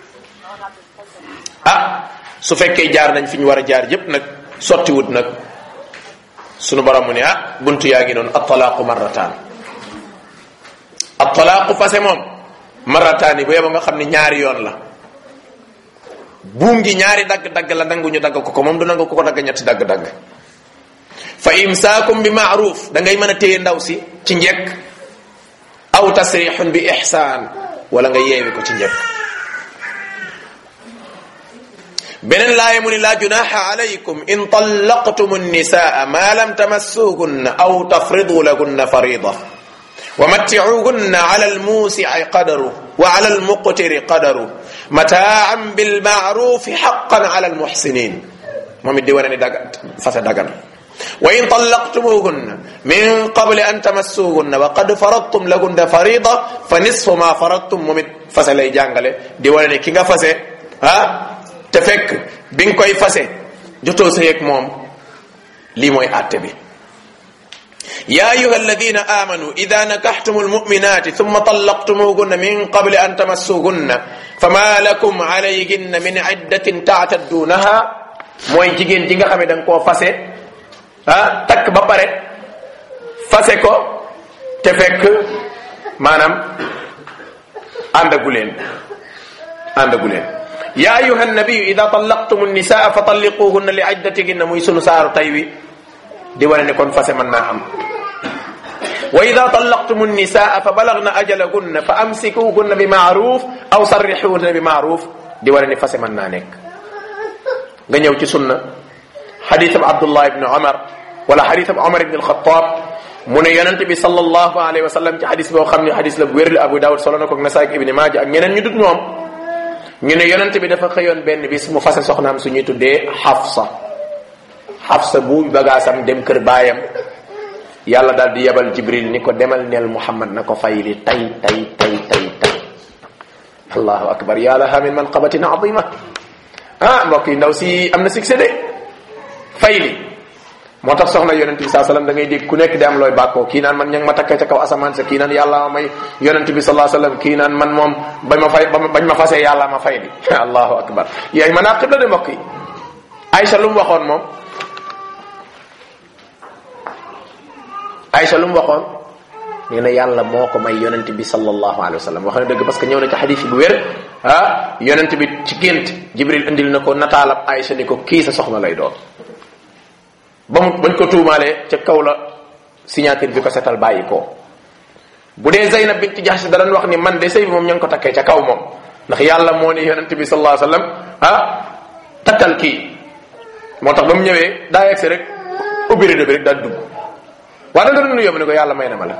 ah su fekkee jaar nañ fi ñu war a jaar yépp nag sottiwut nag sunu borom mu ne ah buntu yaa ngi noonu attalaaqu marrataan attalaaqu fase moom marrataan yi bu yeba nga xam ne ñaari yoon la buum gi ñaari dagg-dagg la nangu ñu dagg ko ko moom du nangu ko ko dagg ñetti dagg-dagg fa imsaakum bi maaruf da ngay mën a téye ndaw si ci njekk aw tasrixun bi ixsaan wala nga yeewi ko ci njekk beneen laaya mu ni laa junaxa alaykum in tallaqtum nnisaa ma lam tamassuhunna aw tafridu lahunna farida wa matticuhunna ala almuusici qadaru wa ala almuqtiri qadaru mataan bilmaarufi xaqan ala almuxsinin moom it di wane ni daga fase dagan wa in tallaqtumuhunna min qabli an tamassuhunna wa qad faradtum lahunna farida fa nisfu ma faradtum moom it fase lay jàngale di wane ne ki nga fase ah te fekk bi nga koy fase jotoo sa yeeg moom lii mooy àtte bi يا أيها الذين آمنوا إذا نكحتم المؤمنات ثم طلقتموهن من قبل أن تمسوهن فما لكم عليهن من عدة تعتدونها mooy jigéen ji nga xam ne da nga koo fase ah takk ba pare fase ko te fekk maanaam àndagu leen àndagu leen ya ayuha nabiyu ida tallaqtum nisaa fa talliquhunna li iddatihinna muy sunu saaru tay wi di wane ne kon fase mën naa am wa ida tallaqtum nisaa fa balagna ajalahunna fa amsikuhunna bi maaruf aw sarrixuhunna bi maaruf di wane ne fase mën naa nekk nga ñëw ci sunna xadisab abdullah ibni omar wala xadisab omar ibni alxataab mu ne yonente bi sallallahu alayhi wa sallam ci xadis boo xam ne xadis la bu wér la abu daawud solo na ko ak nasaay ak ibni maaja ak ñeneen ñu dut ñoom ñu ne yonente bi dafa xëyoon benn bis mu fase soxnaam suñuy tuddee xafsa xafsa bu bagaasam dem kër baayam yàlla daal di yebal jibril ni ko demal neel muhammad na ko fayli tay tay tay tay tay allahu akbar ya laha min manqabatin azima ah mbokk yi ndaw si am na succès de fayli moo tax soxna yonente bi saa sallam da ngay dégg ku nekk di am looy bàkkoo kii naan man ña ngi ma takkee ca kaw asamaan sa kii naan yàlla ma may yonente bi salaa sallam kii naan man moom bañ ma fay bañ ma fasee yàlla ma fay li allahu akbar yaay manaqib la de mbokk yi Aïcha lu mu waxoon moom Aïcha lu mu waxoon nee na yàlla moo ko may yonent bi sallallahu alayhi wa sallam wax na dëgg parce que ñëw na ci xadis bu wér ah yonent bi ci gént jibril indil na ko nataalab Aïcha ni ko kii sa soxna lay doon ba mu bañ ko tuumaalee ca kaw la signature bi ko setal bàyyi ko bu dee Zeynab bint Jahsh da doon wax ni man de sëy bi moom ña ngi ko takkee ca kaw moom ndax yàlla moo ni yonent bi sallallahu alayhi wa sallam ah takkal kii moo tax ba mu ñëwee daa yegsi rek ubbi rido bi rek daal dugg waaye da nga doon yóbbu ne ko yàlla may na ma la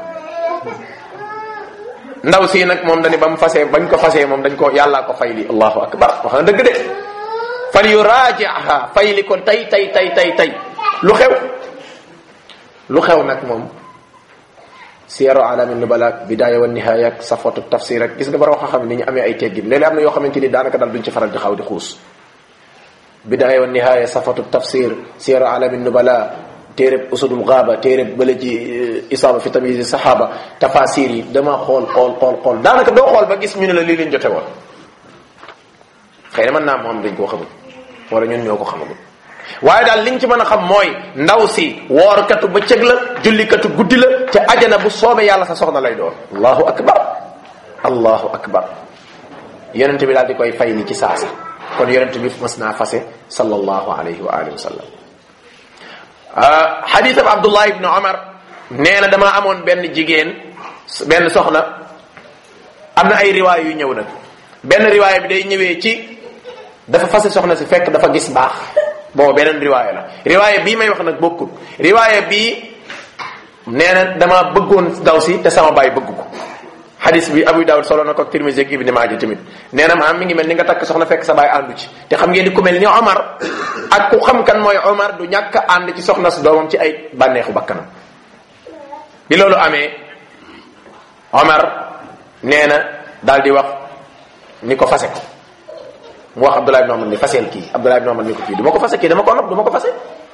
ndaw si nag moom dañu ba mu fasee bañ ko fasee moom dañ ko yàllaa ko fay li allahu akbar wax na dëgg de fal yu raajiha fay li ko tay tay tay tay tay lu xew lu xew nag moom siyaru alami nubala bidaaya wa nihaaya ak safatu tafsir ak gis nga bara wax xam ni ñu amee ay teggin léeg-léeg am na yoo xamante ni daanaka daal duñ ci faral di xaw di xuus bidaaya wa nihaaya safatu tafsir siyaru alami nubala téereb usudul gaaba téereb bële ci isaaba fi tamyiz saxaaba tafasir yi dama xool xool xool xool daanaka doo xool ba gis ñu ne la lii leen jote woon xëy na mën naa moom dañ koo xamul wala ñun ñoo ko xamagul waaye daal liñ ci mën a xam mooy ndaw si woorkatu bëccëg la jullikatu guddi la te ajana bu soobee yàlla sa soxna lay doon allahu akbar allahu akbar yonente bi daal di koy fay ni ci saasa kon yonente bi mas naa fase sallallahu alayhi wa alihi wa sallam xadis ab abdullah ibn omar nee na damaa amoon benn jigéen benn soxna am na ay riwaay yu ñëw nag benn riwaay bi day ñëwee ci dafa fase soxna si fekk dafa gis baax booba beneen riwaaya la riwaaya bii may wax nag bokkul riwaaya bii nee na damaa bëggoon daw si te sama baay bëgg ko xadis bi Abu Dawud solo na ko ak Tirmisi ak Ibn Maaja tamit nee na maam mi ngi mel ni nga takk soxna fekk sa baay àndu ci te xam ngeen ni ku mel ni Omar ak ku xam kan mooy Omar du ñàkk ànd ci soxna si doomam ci ay bànneexu bakkanam bi loolu amee Omar nee na daal di wax ni ko fase ko mu wax Abdullah ibn Omar ni faseel kii Abdullah ibn Omar ni ko kii du ma ko fase kii dama ko nopp du ma ko fase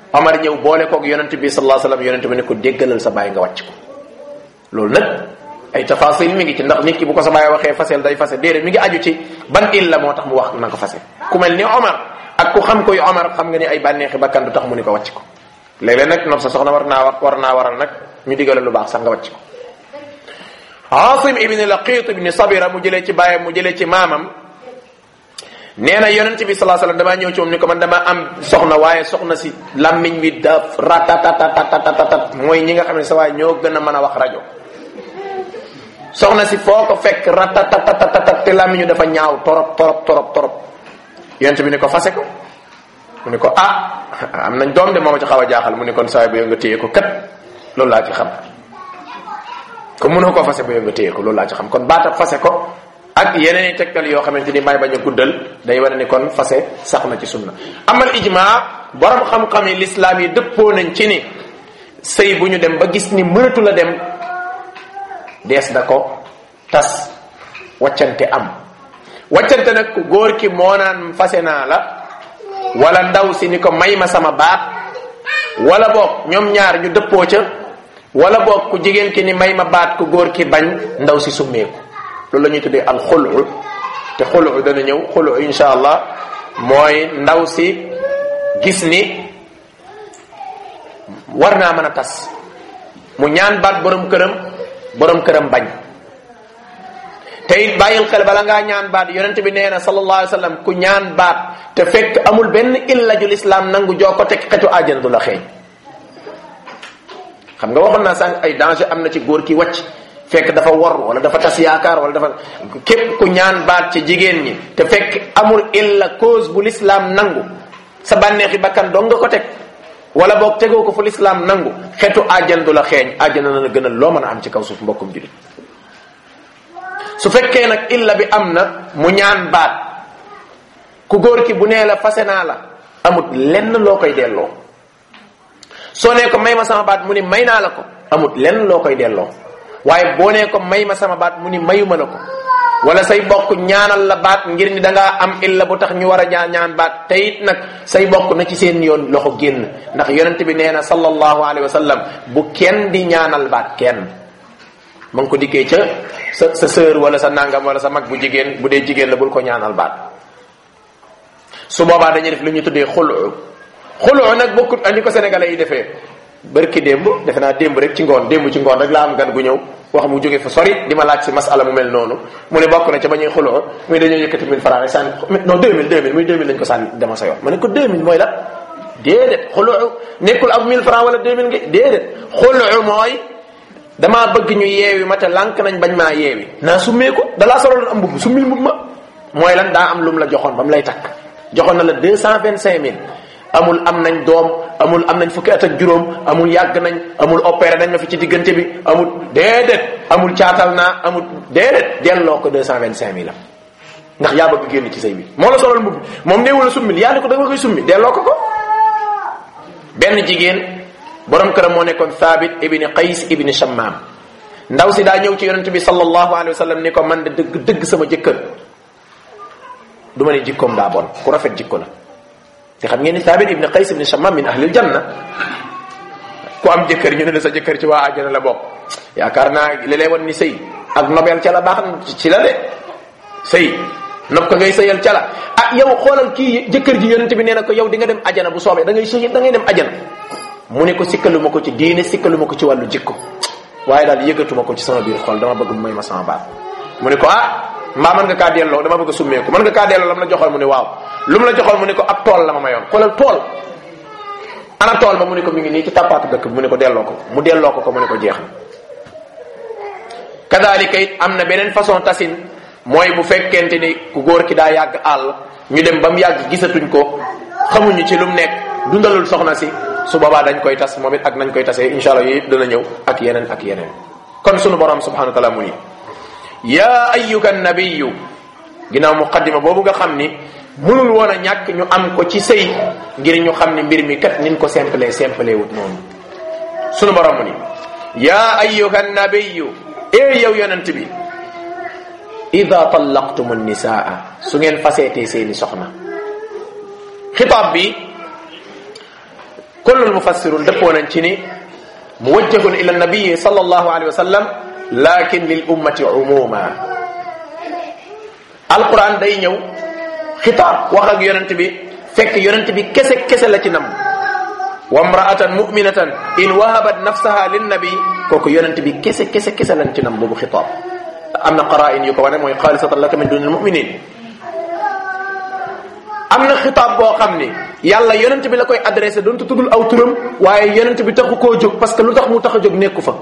Omar ñëw boole koog yonent bi sallallahu alayhi wasallam yonent bi ne ko déggalal sa bàyyi nga wàcc ko loolu nag ay tafasil mi ngi ci ndax nit ki bu ko sa bàyyi waxee fasel day fase déedéet mi ngi aju ci ban illa moo tax mu wax na ko fase ku mel ni Omar ak ku xam koy Omar xam nga ni ay bànneexi bakkan du tax mu ni ko wàcc ko léeg-léeg nag nopp sa soxna war naa war naa waral nag ñu digale lu baax sax nga wàcc ko Asim ibn Laqit ibn Sabira mu jëlee ci bàyyam mu jëlee ci maamam nee na yonent bi sallallahu alayhi wasallam damaa ñëw ci moom ni ko man dama am soxna waaye soxna si lammiñ wi daf ratatatatatatatat mooy ñi nga xam ne sa waaye ñoo gën a mën a wax rajo soxna si foo ko fekk ratatatatat te lammiñu dafa ñaaw torop torop torop torop yonent bi ni ko fase ko mu ni ko ah am nañ doom de moo ma ci xaw a jaaxal mu ni kon saa bu yow nga téye ko kat loolu laa ci xam ko mënoo ko fase bu yow nga téye ko loolu laa ci xam kon baata fase ko ak yeneen i tegtal yoo xamante ni may bañ a guddal day wane ni kon fase sax na ci sunna amal ijma borom xam-xam yi lislaam yi dëppoo nañ ci ni sëy bu ñu dem ba gis ni mënatu la dem dees na ko tas waccante am waccante nag ku góor ki moo naan fase naa la wala ndaw si ni ko may ma sama baat wala boog ñoom ñaar ñu dëppoo ca wala boog ku jigéen ki ni may ma baat ku góor ki bañ ndaw si summeeku loolu la ñuy tuddee al xulu te xulu dana ñëw xulu insha allah mooy ndaw si gis ni war naa mën a tas mu ñaan baat borom këram borom këram bañ te it bàyyil xel bala ngaa ñaan baat yonent bi nee na sallallahu alayhi wa sallam ku ñaan baat te fekk amul benn illa ju lislaam nangu joo ko teg xetu àjjana du la xeeñ xam nga waxoon naa sànq ay danger am na ci góor ki wàcc fekk dafa wor wala dafa tas yaakaar wala dafa képp ku ñaan baat ci jigéen ñi te fekk amul illa cause bu lislaam nangu sa bànneexi bakkan dong nga ko teg wala boog tegoo ko fu lislaam nangu xetu àjjan du la xeeñ àjjana na la gënal loo mën a am ci kaw suuf mbokkum julit su fekkee nag illa bi am na mu ñaan baat ku góor ki bu nee la fase naa la amut lenn loo koy delloo soo nee ko may ma sama baat mu ni may naa la ko amut lenn loo koy delloo waaye boo nee ko may ma sama baat mu ni mayuma la ko wala say bokk ñaanal la baat ngir ni da ngaa am illa bu tax ñu war a ñaan ñaan baat te it nag say bokk na ci seen yoon loxo génn ndax yonent bi nee na sallallahu alayhi wa sallam bu kenn di ñaanal baat kenn ma ngi ko dikkee ca sa sa sœur wala sa nangam wala sa mag bu jigéen bu dee jigéen la bul ko ñaanal baat su boobaa dañuy def lu ñu tuddee xulu xulu nag bokkut andi ko sénégalais yi defee barki démb defe naa démb rek ci ngoon démb ci ngoon rek laa am gan gu ñëw wax mu jóge fa sori di ma laaj si masala mu mel noonu mu ne bokk na ca ba ñuy xuloo muy dañoo yëkkati 1000 francs rek sànni non 2000 2000 muy 2000 lañ ko sànni dama sa yoon ma ne ko 2000 mooy la déedéet xuloo nekkul ak 1000 francs wala 2000 nga déedéet xuloo mooy damaa bëgg ñu yeewi ma te lànk nañ bañ maa yeewi naa summee ko dalaa sololoon am mbubb summil mbubb ma mooy lan daa am lu mu la joxoon ba mu lay takk joxoon na la 225000 amul am nañ doom amul am nañ fukki at ak juróom amul yàgg nañ amul opéré nañ ma fi ci diggante bi amul déedéet amul caatal naa amul déedéet delloo ko deux cent vingt cinq mille am ndax yaa bëgg génn ci say bi moo la solal mbubb moom néewu la summil yaa ne ko da nga koy summi delloo ko ko benn jigéen borom këram moo nekkoon Thabit ibni Qays ibni Shammam ndaw si daa ñëw ci yonent bi sallallahu alayhi wa sallam ni ko man de dëgg dëgg sama jëkkër du ma ne jikkoom daa bon ku rafet jikko la te xam ngeen ni Thabit ibn Qays ibn Shammam min ahlil janna ku am jëkkër ñu ne la sa jëkkër ci waa àjjana la bokk yaakaar naa li lay wan ni sëy ak nobel ca la baax ci la de sëy nob ko ngay sëyal ca la ah yow xoolal kii jëkkër ji yonente bi nee na ko yow di nga dem ajana bu soobee da ngay sëy da ngay dem ajana mu ne ko sikkaluma ko ci diine sikkaluma ko ci wàllu jikko waaye daal yëgatuma ko ci sama biir xol dama bëgg mu may ma sama baat mu ne ko ah mbaa mën nga kaa delloo dama bëgg a summeeku mën nga kaa delloo lam la joxoon mu ne waaw lu mu la joxoon mu ne ko ab tool la ma mayoon xoolal tool ana tool ba mu ne ko mi ngi nii ci tàppaatu dëkk bi mu ne ko delloo ko mu delloo ko ko mu ne ko jeex na kadalika it am na beneen façon tasin mooy bu fekkente ni ku góor ki daa yàgg àll ñu dem ba mu yàgg gisatuñ ko xamuñu ci lu mu nekk dundalul soxna si su boobaa dañ koy tas moom it ak nañ koy tasee insha allah yëpp dana ñëw ak yeneen ak yeneen kon sunu borom subhanahu wa taala mu ni yaa ayyuka nabiyu ginnaaw muqaddima boobu nga xam ni mënul woon a ñàkk ñu am ko ci sëy ngir ñu xam ni mbir mi kat nin ko simple simple wut noonu sunu borom mu ni yaa ayyuha nabiyu ee yow yonent bi ida tallaqtum nisaa su ngeen faseetee seeni soxna xitaab bi kullul mufassirun dëppoo nañ ci ni muwajjahun ila nabii sallallahu alayhi wa sallam lakin lil ummati umuma alquran day ñëw xitaab wax ak yonent bi fekk yonent bi kese kese la ci nam wa mraatan muminatan in wahabat nafsaha linnabi kooku yonent bi kese kese kese lañ ci nam boobu xitaab am na qara'in yu ko wane mooy xaalisatan laka min dunil muminin am na xitaab boo xam ni yàlla yonent bi la koy adressé doonte tuddul aw turam waaye yonent bi taxu koo jóg parce que lu tax mu tax a jóg nekku fa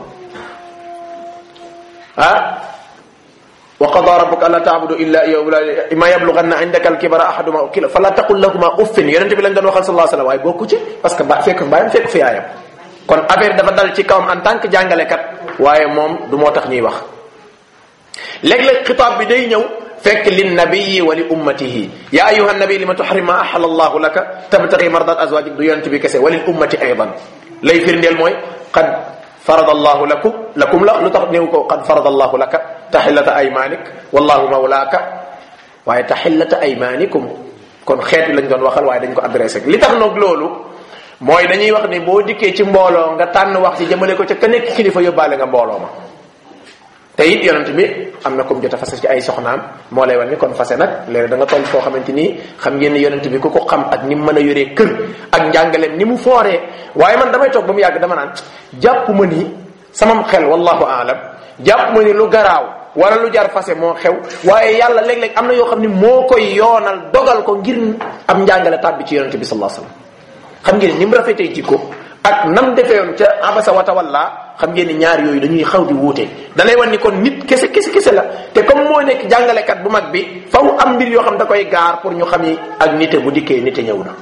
ah wa qada rabbuka alla taabudu illa iyyahu imma yablughanna indaka alkibara ahaduhuma kila fala taqul lahuma uffin yonent bi lañ doon waxal sallallahu alayhi wasallam waaye bokku ci parce que ba fekk mbaayam fekk fi yaayam kon affaire dafa dal ci kawam en tant que jàngalekat waaye moom du moo tax ñuy wax léeg-léeg xitaab bi day ñëw fekk lin nabiyi wa li ummatihi ya ayuha nabi lima tuxrim ma axala allahu laka tabtagi mardat azwajik du yonent bi kese wa lil ummati aydan lay firndeel mooy qad farada allahu lakum lakum la lu tax néew ko qad farada allahu laka taxillata aymanik wallahu mawlaaka waaye taxillata aymanikum kon xeet lañ doon waxal waaye dañ ko adressé li tax nag loolu mooy dañuy wax ni boo dikkee ci mbooloo nga tànn wax ci jëmale ko ca ka nekk kilifa yóbbaale nga mbooloo ma te it yonent bi am na comme jot a fase ci ay soxnaam moo lay wan ni kon fase nag léegi da nga toll foo xamante ni xam ngeen ni yonent bi ku ko xam ak ni mu mën a yoree kër ak njàngaleem ni mu fooree waaye man damay toog ba mu yàgg dama naan jàpp ma ni samam xel wallahu aalam jàpp ma ni lu garaaw wala lu jar fase moo xew waaye yàlla léeg-léeg am na yoo xam ni moo koy yoonal dogal ko ngir am njàngale tàbbi ci yonent bi sallallahu alayhi wasallam xam ngeen ni mu rafetee jikko ak nam defeewoon ca abasa wa tawalla xam ngeen ni ñaar yooyu dañuy xaw di wuute da lay wan ni kon nit kese kese kese la te comme moo nekk jàngalekat bu mag bi faw am mbir yoo xam da koy gaar pour ñu xam ni ak nite bu dikkee nite ñëw na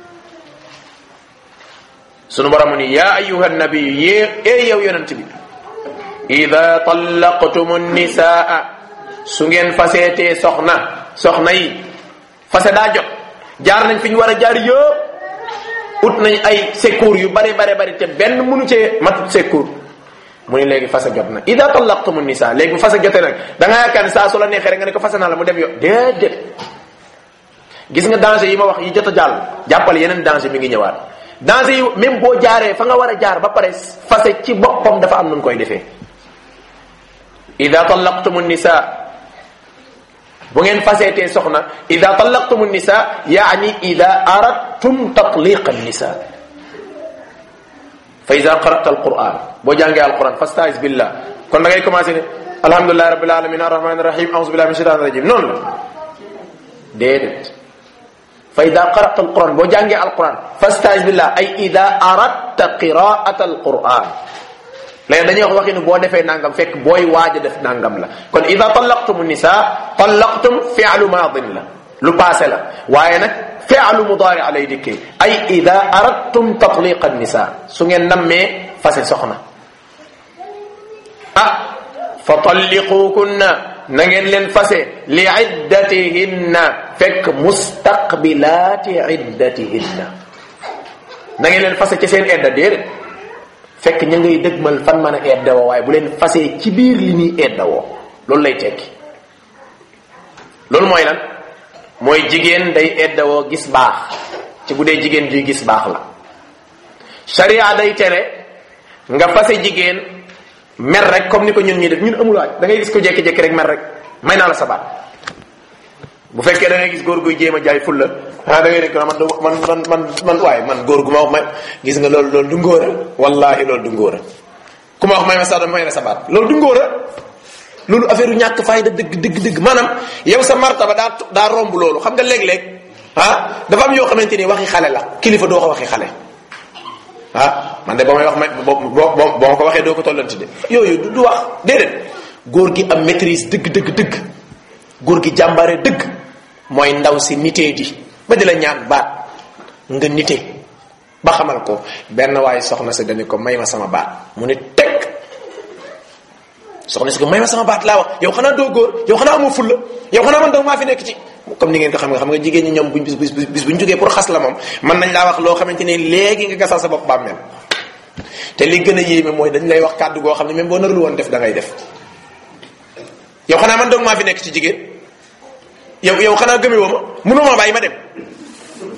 sunu borom ni yaa ayuha nabiyu yee ee yow yonent bi ida tallaqtum nisaa su ngeen faseetee soxna soxna yi fase daa jot jaar nañ fi ñu war a jaar yëpp ut nañ ay secours yu bare bare bari te benn mënu cee matut secours mu ni léegi fase jot na ida tallaqtum nisa léegi bu fase jotee nag da nga yaakaar ni saa su la neexee rek nga ne ko fase naa la mu dem yo déedéet gis nga danger yi ma wax yi jot a jàll jàppal yeneen danger mi ngi ñëwaat danger yi même boo jaaree fa nga war a jaar ba pare fase ci boppam dafa am nun koy defee ida tallaqtum nisa bu ngeen faseetee soxna ida tallaqtum nisa yaani ida aradtum tatliqa nisa fa ida qara'ta alquran boo jàngee alquran fastaiz billah kon da ngay commencé ne alhamdulilahi rabbil alamin arrahmani irrahim auzu billahi min shaitan rajim noonu la déedéet fa ida qara'ta alquran boo jàngee alquran fastaiz billah ay ida aradta qira'ata alquran léegi dañuy wax waxi ni boo defee nangam fekk booy waaj a def nangam la kon ida tallaqtum nisa tallaqtum fi'lu maadin la lu passé la waaye nag fi'lu mudaari lay dikkee ay ida aradtum tatliqa nisa su ngeen nammee fase soxna ah fa talliqukunna na ngeen leen fase li iddatihinna fekk mustaqbilaati iddatihinna na ngeen leen fase ci seen edda déedéet fekk ña ngay dëgmal fan mën a eddawoo waaye bu leen fasee ci biir li ñuy eddawoo loolu lay tekki loolu mooy lan mooy jigéen day eddawoo gis baax ci bu dee jigéen juy gis baax la sharia day tere nga fase jigéen mer rek comme ni ko ñun ñuy def ñun amulaaj da ngay gis ko jékki-jékki rek mer rek may naa la sabaat bu fekkee da ngay gis góor guy jéem a jaay fulla ah da ngay nekk man man man man man waaye man góor gu ma wax ma gis nga loolu loolu du ngóora wallahi loolu du ngóora ku ma wax may ma sa may la sabaat loolu du ngóora loolu affaire yu ñàkk fayda dëgg dëgg dëgg maanaam yow sa martaba daa daa romb loolu xam nga léeg-léeg ah dafa am yoo xamante ni waxi xale la kilifa doo ko waxi xale ah man de ba may wax ma bo bo boo ma ko waxee doo ko tollanti de yooyu du wax déedéet góor gi am maîtrise dëgg dëgg dëgg góor gi jàmbaare dëgg mooy ndaw si nitee di ba di la ñaan baat nga nite ba xamal ko benn waaye soxna si dañu ko may ma sama baat mu ne teg soxna si ko may ma sama baat laa wax yow xanaa doo góor yow xanaa amoo fulla yow xanaa man daw maa fi nekk ci comme ni ngeen ko xam nga xam nga jigéen ñi ñoom buñ bis bis bis buñ jógee pour xas la moom mën nañ laa wax loo xamante ne léegi nga gasal sa bopp bàmmeel te li gën a yéeme mooy dañ lay wax kàddu goo xam ne même boo narul woon def da ngay def yow xanaa man dong maa fi nekk ci jigéen yow yow xanaa gëme woo ma mënoo ma bàyyi ma dem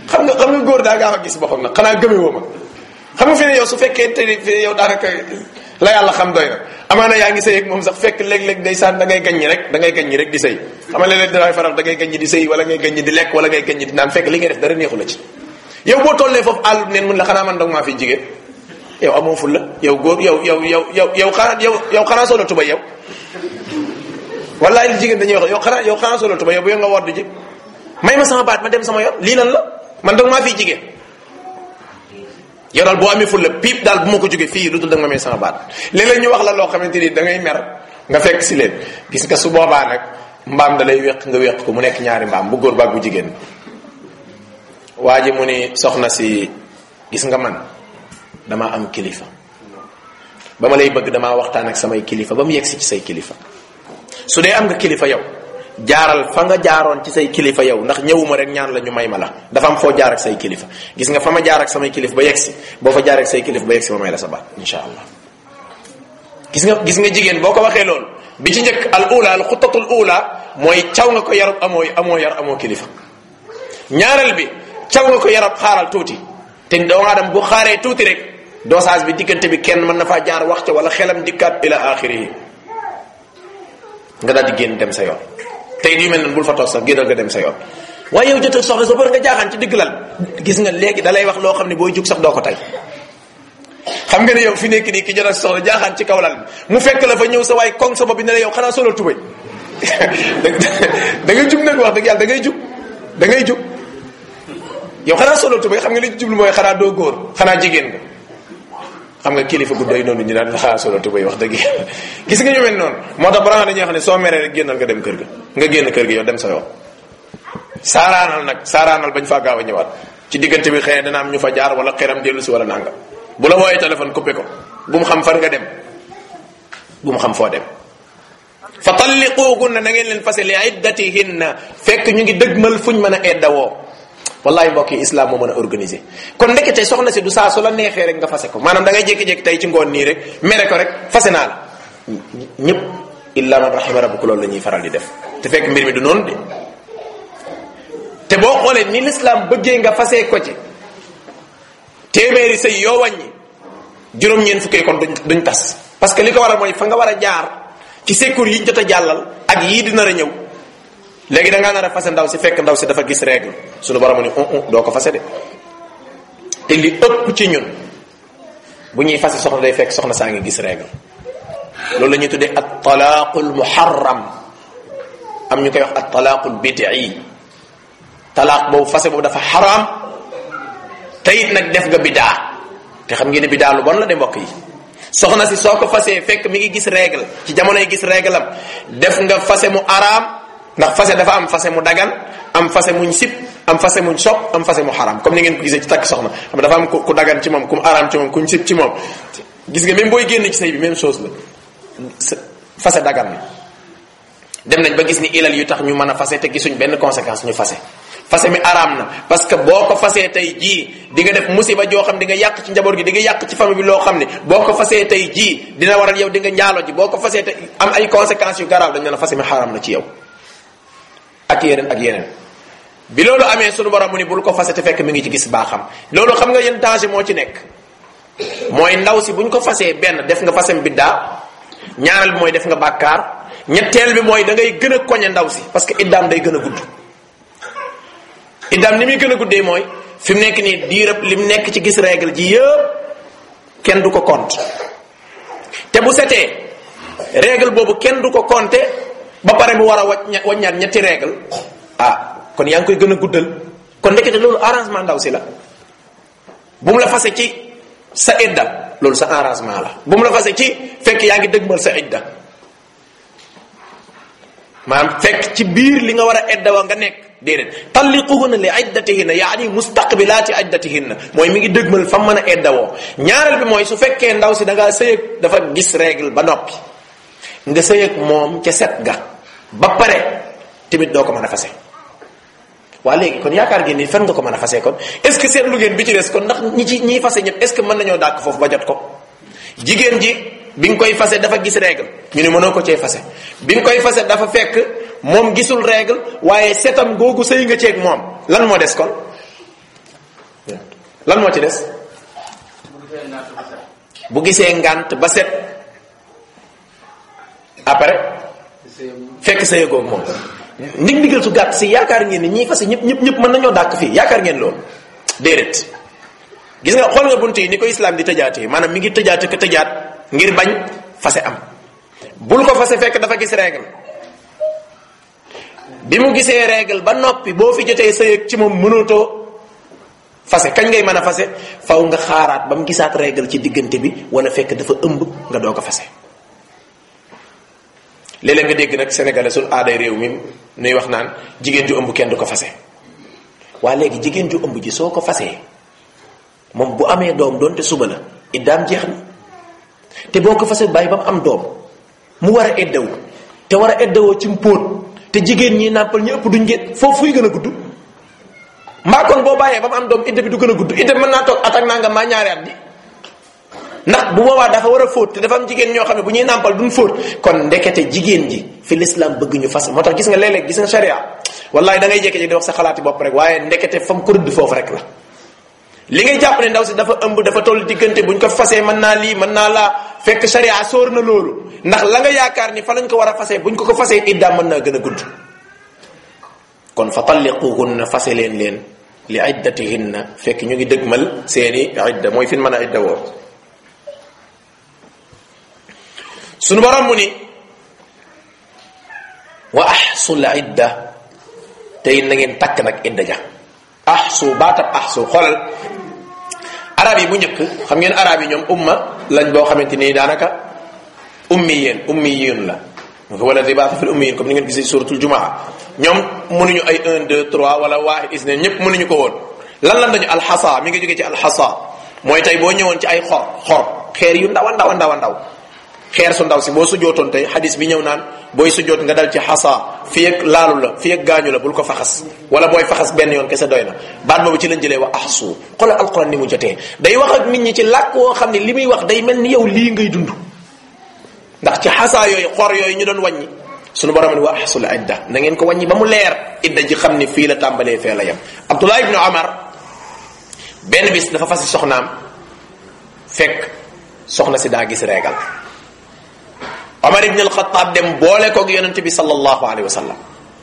xam nga xam nga góor daa gaaw a gis boppam nag xanaa gëme woo ma xam nga fi ne yow su fekkee te fi ne yow daanaka la yàlla xam doy na amaana yaa ngi sëy ak moom sax fekk léeg-léeg day saan da ngay gaññi rek da ngay gaññi rek di sëy xam nga léeg-léeg dinaay faral da ngay gaññi di sëy wala ngay gaññi di lekk wala ngay gaññi di naan fekk li ngay def dara neexu la ci yow boo tollee foofu àll neen mun la xanaa man dong maa fi jigéen yow amoo ful la yow góor yow yow yow yow yow xanaa yow yow xanaa solo tuba yow wallaay li jigéen dañuy wax yow xanaa yow xanaa solo tuba yow bu yow nga wodd ji may ma sama baat ma dem sama yoon lii lan la man dong maa fi jigéen yow daal boo amee fulla piip daal bu ma ko jógee fii lu dul da nga ma may sama baat léeg-léeg ñu wax la loo xamante ni da ngay mer nga fekk si leen gis nga su boobaa nag mbaam da lay wéq nga wéq ko mu nekk ñaari mbaam bu góor baag bu jigéen waa ji mu ni soxna si gis nga man damaa am kilifa ba ma lay bëgg damaa waxtaan ak samay kilifa ba mu yegg si ci say kilifa su dee am nga kilifa yow jaaral fa nga jaaroon ci say kilifa yow ndax ñëwuma rek ñaan la ñu may ma la dafa am foo jaar ak say kilifa gis nga fa ma jaar ak samay kilifa ba yegsi boo fa jaar ak say kilifa ba yegsi ma may la sa baat insha allah gis nga gis nga jigéen boo ko waxee loolu bi ci njëkk al ula al xutatul ula mooy caw nga ko yarab amoo amoo yar amoo kilifa ñaareel bi caw nga ko yarab xaaral tuuti te doomu aadama bu xaaree tuuti rek dosage bi diggante bi kenn mën na faa jaar wax ca wala xelam dikkaat ila axiri yi nga daal di génn dem sa yoon tey yu mel noonu bul fa toog sax génnal nga dem sa yoon waaye yow jotee soxla sa bër nga jaaxaan ci digg lal gis nga léegi da lay wax loo xam ne booy jug sax doo ko tey xam nga ne yow fi nekk nii ki jot a soxla jaaxaan ci kaw lal bi mu fekk la fa ñëw sa waay koŋ sa bopp bi ne la yow xanaa solo tubay da ngay jug nag wax dëgg yàlla da ngay jug da ngay jug yow xanaa solo tubay xam nga li ci jublu mooy xanaa doo góor xanaa jigéen nga xam nga kilifa gu doy noonu ñu naan xanaa solo tubay wax dëgg yàlla gis nga ñu mel noonu moo tax balaa nga dañuy wax ne soo meree rek génnal nga dem kër ga nga génn kër ga yow dem sa yoon saaraanal nag saaraanal bañ faa gaaw a ñëwaat ci diggante bi xëy na dana am ñu fa jaar wala xeram dellu si wala nanga bu la wooyee téléphone coupé ko bu mu xam fan nga dem bu mu xam foo dem fa talliquugunna na ngeen leen fase li iddatihinna fekk ñu ngi dëgmal fuñ mën a eddawoo wallahi mbokk yi islam moo mën a organiser kon ndekete soxna si du saa su la neexee rek nga fase ko maanaam da ngay jékki-jékki tey ci ngoon nii rek mere ko rek fase naa la ñëpp illa man rahima rabbuka loolu la ñuy faral di def te fekk mbir mi du noonu de te boo xoolee ni l'islam bëggee nga fase ko ci téeméeri sëy yoo wàññi juróom-ñeent fukkee kon duñ duñ tas parce que li ko waral mooy fa nga war a jaar ci secours yi ñu jot a jàllal ak yii di nar a ñëw léegi da ngaa nar a fase ndaw si fekk ndaw si dafa gis règle suñu borom ni un un doo ko fase de te li ëpp ci ñun bu ñuy fase soxna day fekk soxna saa ngi gis règle loolu la ñuy tuddee at talaaqul muharram am ñu koy wax at talaaqul bid'i talaaq boobu fase boobu dafa xaraam te it nag def nga bidaa te xam ngeen ne bidaa lu bon la de mbokk yi soxna si soo ko fasee fekk mi ngi gis règle ci jamonoy gis règle am def nga fase mu araam ndax fase dafa am fase mu dagan am fase muñ sip am fase muñ sopp am fase mu xaraam comme ni ngeen ko gisee ci takk soxna xam dafa am ku dagan ci moom ku araam ci moom kuñ sip ci moom gis nga même booy génn ci sëy bi même chose la fase dagan na dem nañ ba gis ni ilal yu tax ñu mën a fase te gisuñ benn conséquence ñu fase fase mi araam na parce que boo ko fasee tey jii di nga def musiba joo xam di nga yàq ci njaboot gi di nga yàq ci famille bi loo xam ne boo ko fasee tey jii dina waral yow di nga njaalo ji boo ko fasee tey am ay conséquences yu garaaw dañ ne la fase mi xaraam na ci yow ak yeneen ak yeneen bi loolu amee sunu borom mu ni bul ko fase te fekk mi ngi ci gis baaxam loolu xam nga yéen danger moo ci nekk mooy ndaw si buñ ko fasee benn def nga fasem biddaa ñaareel bi mooy def nga bàkkaar ñetteel bi mooy da ngay gën a koñe ndaw si parce que iddaam day gën a gudd iddaam ni muy gën a guddee mooy fi mu nekk nii diirëb li mu nekk ci gis règle ji yëpp kenn du ko compte te bu setee règle boobu kenn du ko compter ba pare mu war a wañ waññaat ñetti règle ah kon yaa ngi koy gën a guddal kon ndekete loolu arrangement ndaw si la bu mu la fase ci sa idda loolu sa arrangement la bu mu la fase ci fekk yaa ngi dëgmal sa idda maanaam fekk ci biir li nga war a idda wa nga nekk déedéet talliquhunna li iddatihinna yaani mustaqbilaati iddatihinna mooy mi ngi dëgmal fa mën a iddawoo ñaareel bi mooy su fekkee ndaw si da ngaa sëyëg dafa gis règle ba noppi nga sëyëg moom ca set ga ba pare tamit doo ko mën a fase waa léegi kon yaakaar ngeen ni fan nga ko mën a fase kon est ce que seetlu ngeen bi ci des kon ndax ñi ci ñiy fase ñëpp est ce que mën nañoo dàkk foofu ba jot ko jigéen ji bi nga koy fase dafa gis règle ñu ne mënoo ko cee fase bi nga koy fase dafa fekk moom gisul règle waaye setam googu sëy nga ceeg moom lan moo des kon lan moo ci des bu gisee ngànt ba set après fekk sa yëgoog moom ndig ndigal su gàtt si yaakaar ngeen ni ñii fase ñëpp ñëpp ñëpp mën nañoo dàkk fii yaakaar ngeen loolu déedéet gis nga xool nga bunt yi ni ko islam di tëjaatee maanaam mi ngi tëjaate ko tëjaat ngir bañ fase am bul ko fase fekk dafa gis règle bi mu gisee règle ba noppi boo fi jotee sa yëg ci moom mënatoo fase kañ ngay mën a fase faw nga xaaraat ba mu gisaat règle ci diggante bi wala fekk dafa ëmb nga doog a fase léeg-léeg nga dégg nag sénégalais sul aaday réew mi nuy wax naan jigéen ju ëmb kenn du ko fase waa léegi jigéen ju ëmb ji soo ko fasee moom bu amee doom doonte suba la iddaam jeex na te boo ko fasee bàyyi ba mu am doom mu war a eddawu te war a eddawoo ci mbóot te jigéen ñi nàmpal ñu ëpp duñ ngeen foofu fuy gën a gudd mbaa kon boo bàyyee ba mu am doom idda bi du gën a gudd idda bi mën naa toog at ak nangam maa ñaari at bi ndax bu boobaa dafa war a fóot te dafa am jigéen ñoo xam ne bu ñuy nàmpal duñ fóot kon ndekete jigéen ji fi l'islam bëgg ñu fas moo tax gis nga léeg-léeg gis nga sharia wallahi da ngay jékki-jékki di wax sa xalaati bopp rek waaye ndekete fam ko rëdd foofu rek la li ngay jàpp ne ndaw si dafa ëmb dafa toll diggante buñ ko fasee mën naa lii mën naa laa fekk sharia sóor na loolu ndax la nga yaakaar ni fa lañ ko war a fasee buñ ko ko fasee iddaam mën naa gën a gudd kon fa talliquhunna fase leen leen li iddatihinna fekk ñu ngi dëgmal seeni idda mooy fin mën a idda woo sunu borom mu ni wa ahsul idda te it na ngeen takk nag idda ja ahsu baatab ahsu xoolal arab yi bu njëkk xam ngeen arab yi ñoom umma lañ boo xamante ni daanaka ummiyeen ummiyeen la wala dibaata fil ummiyin comme ni ngeen gisee suratul jumaa ñoom mënuñu ay 1 2 3 wala waahid isne ñëpp mënuñu ko woon lan lan dañu alxasa mi ngi jógee ci alxasa mooy tey boo ñëwoon ci ay xor xor xeer yu ndaw a ndaw a ndaw a ndaw xeer su ndaw si boo sujootoon tey xadis bi ñëw naan booy sujoot nga dal ci xasa fi ak laalu la fi ak gaañu la bul ko faxas wala booy faxas benn yoon kese doy na baat boobu ci lañ jëlee wa ahsu xoolal alquran ni mu jotee day wax ak nit ñi ci làkk woo xam ne li muy wax day mel ni yow lii ngay dund ndax ci xasaa yooyu xor yooyu ñu doon wàññi sunu borom ni wa ahsul idda na ngeen ko wàññi ba mu leer idda ji xam ni fii la tàmbalee fee la yem abdullah ibnu omar benn bis dafa fasi soxnaam fekk soxna si daa gis reegal omar ibn alxataab dem boole koog yonente bi sallallahu alayhi wa sallam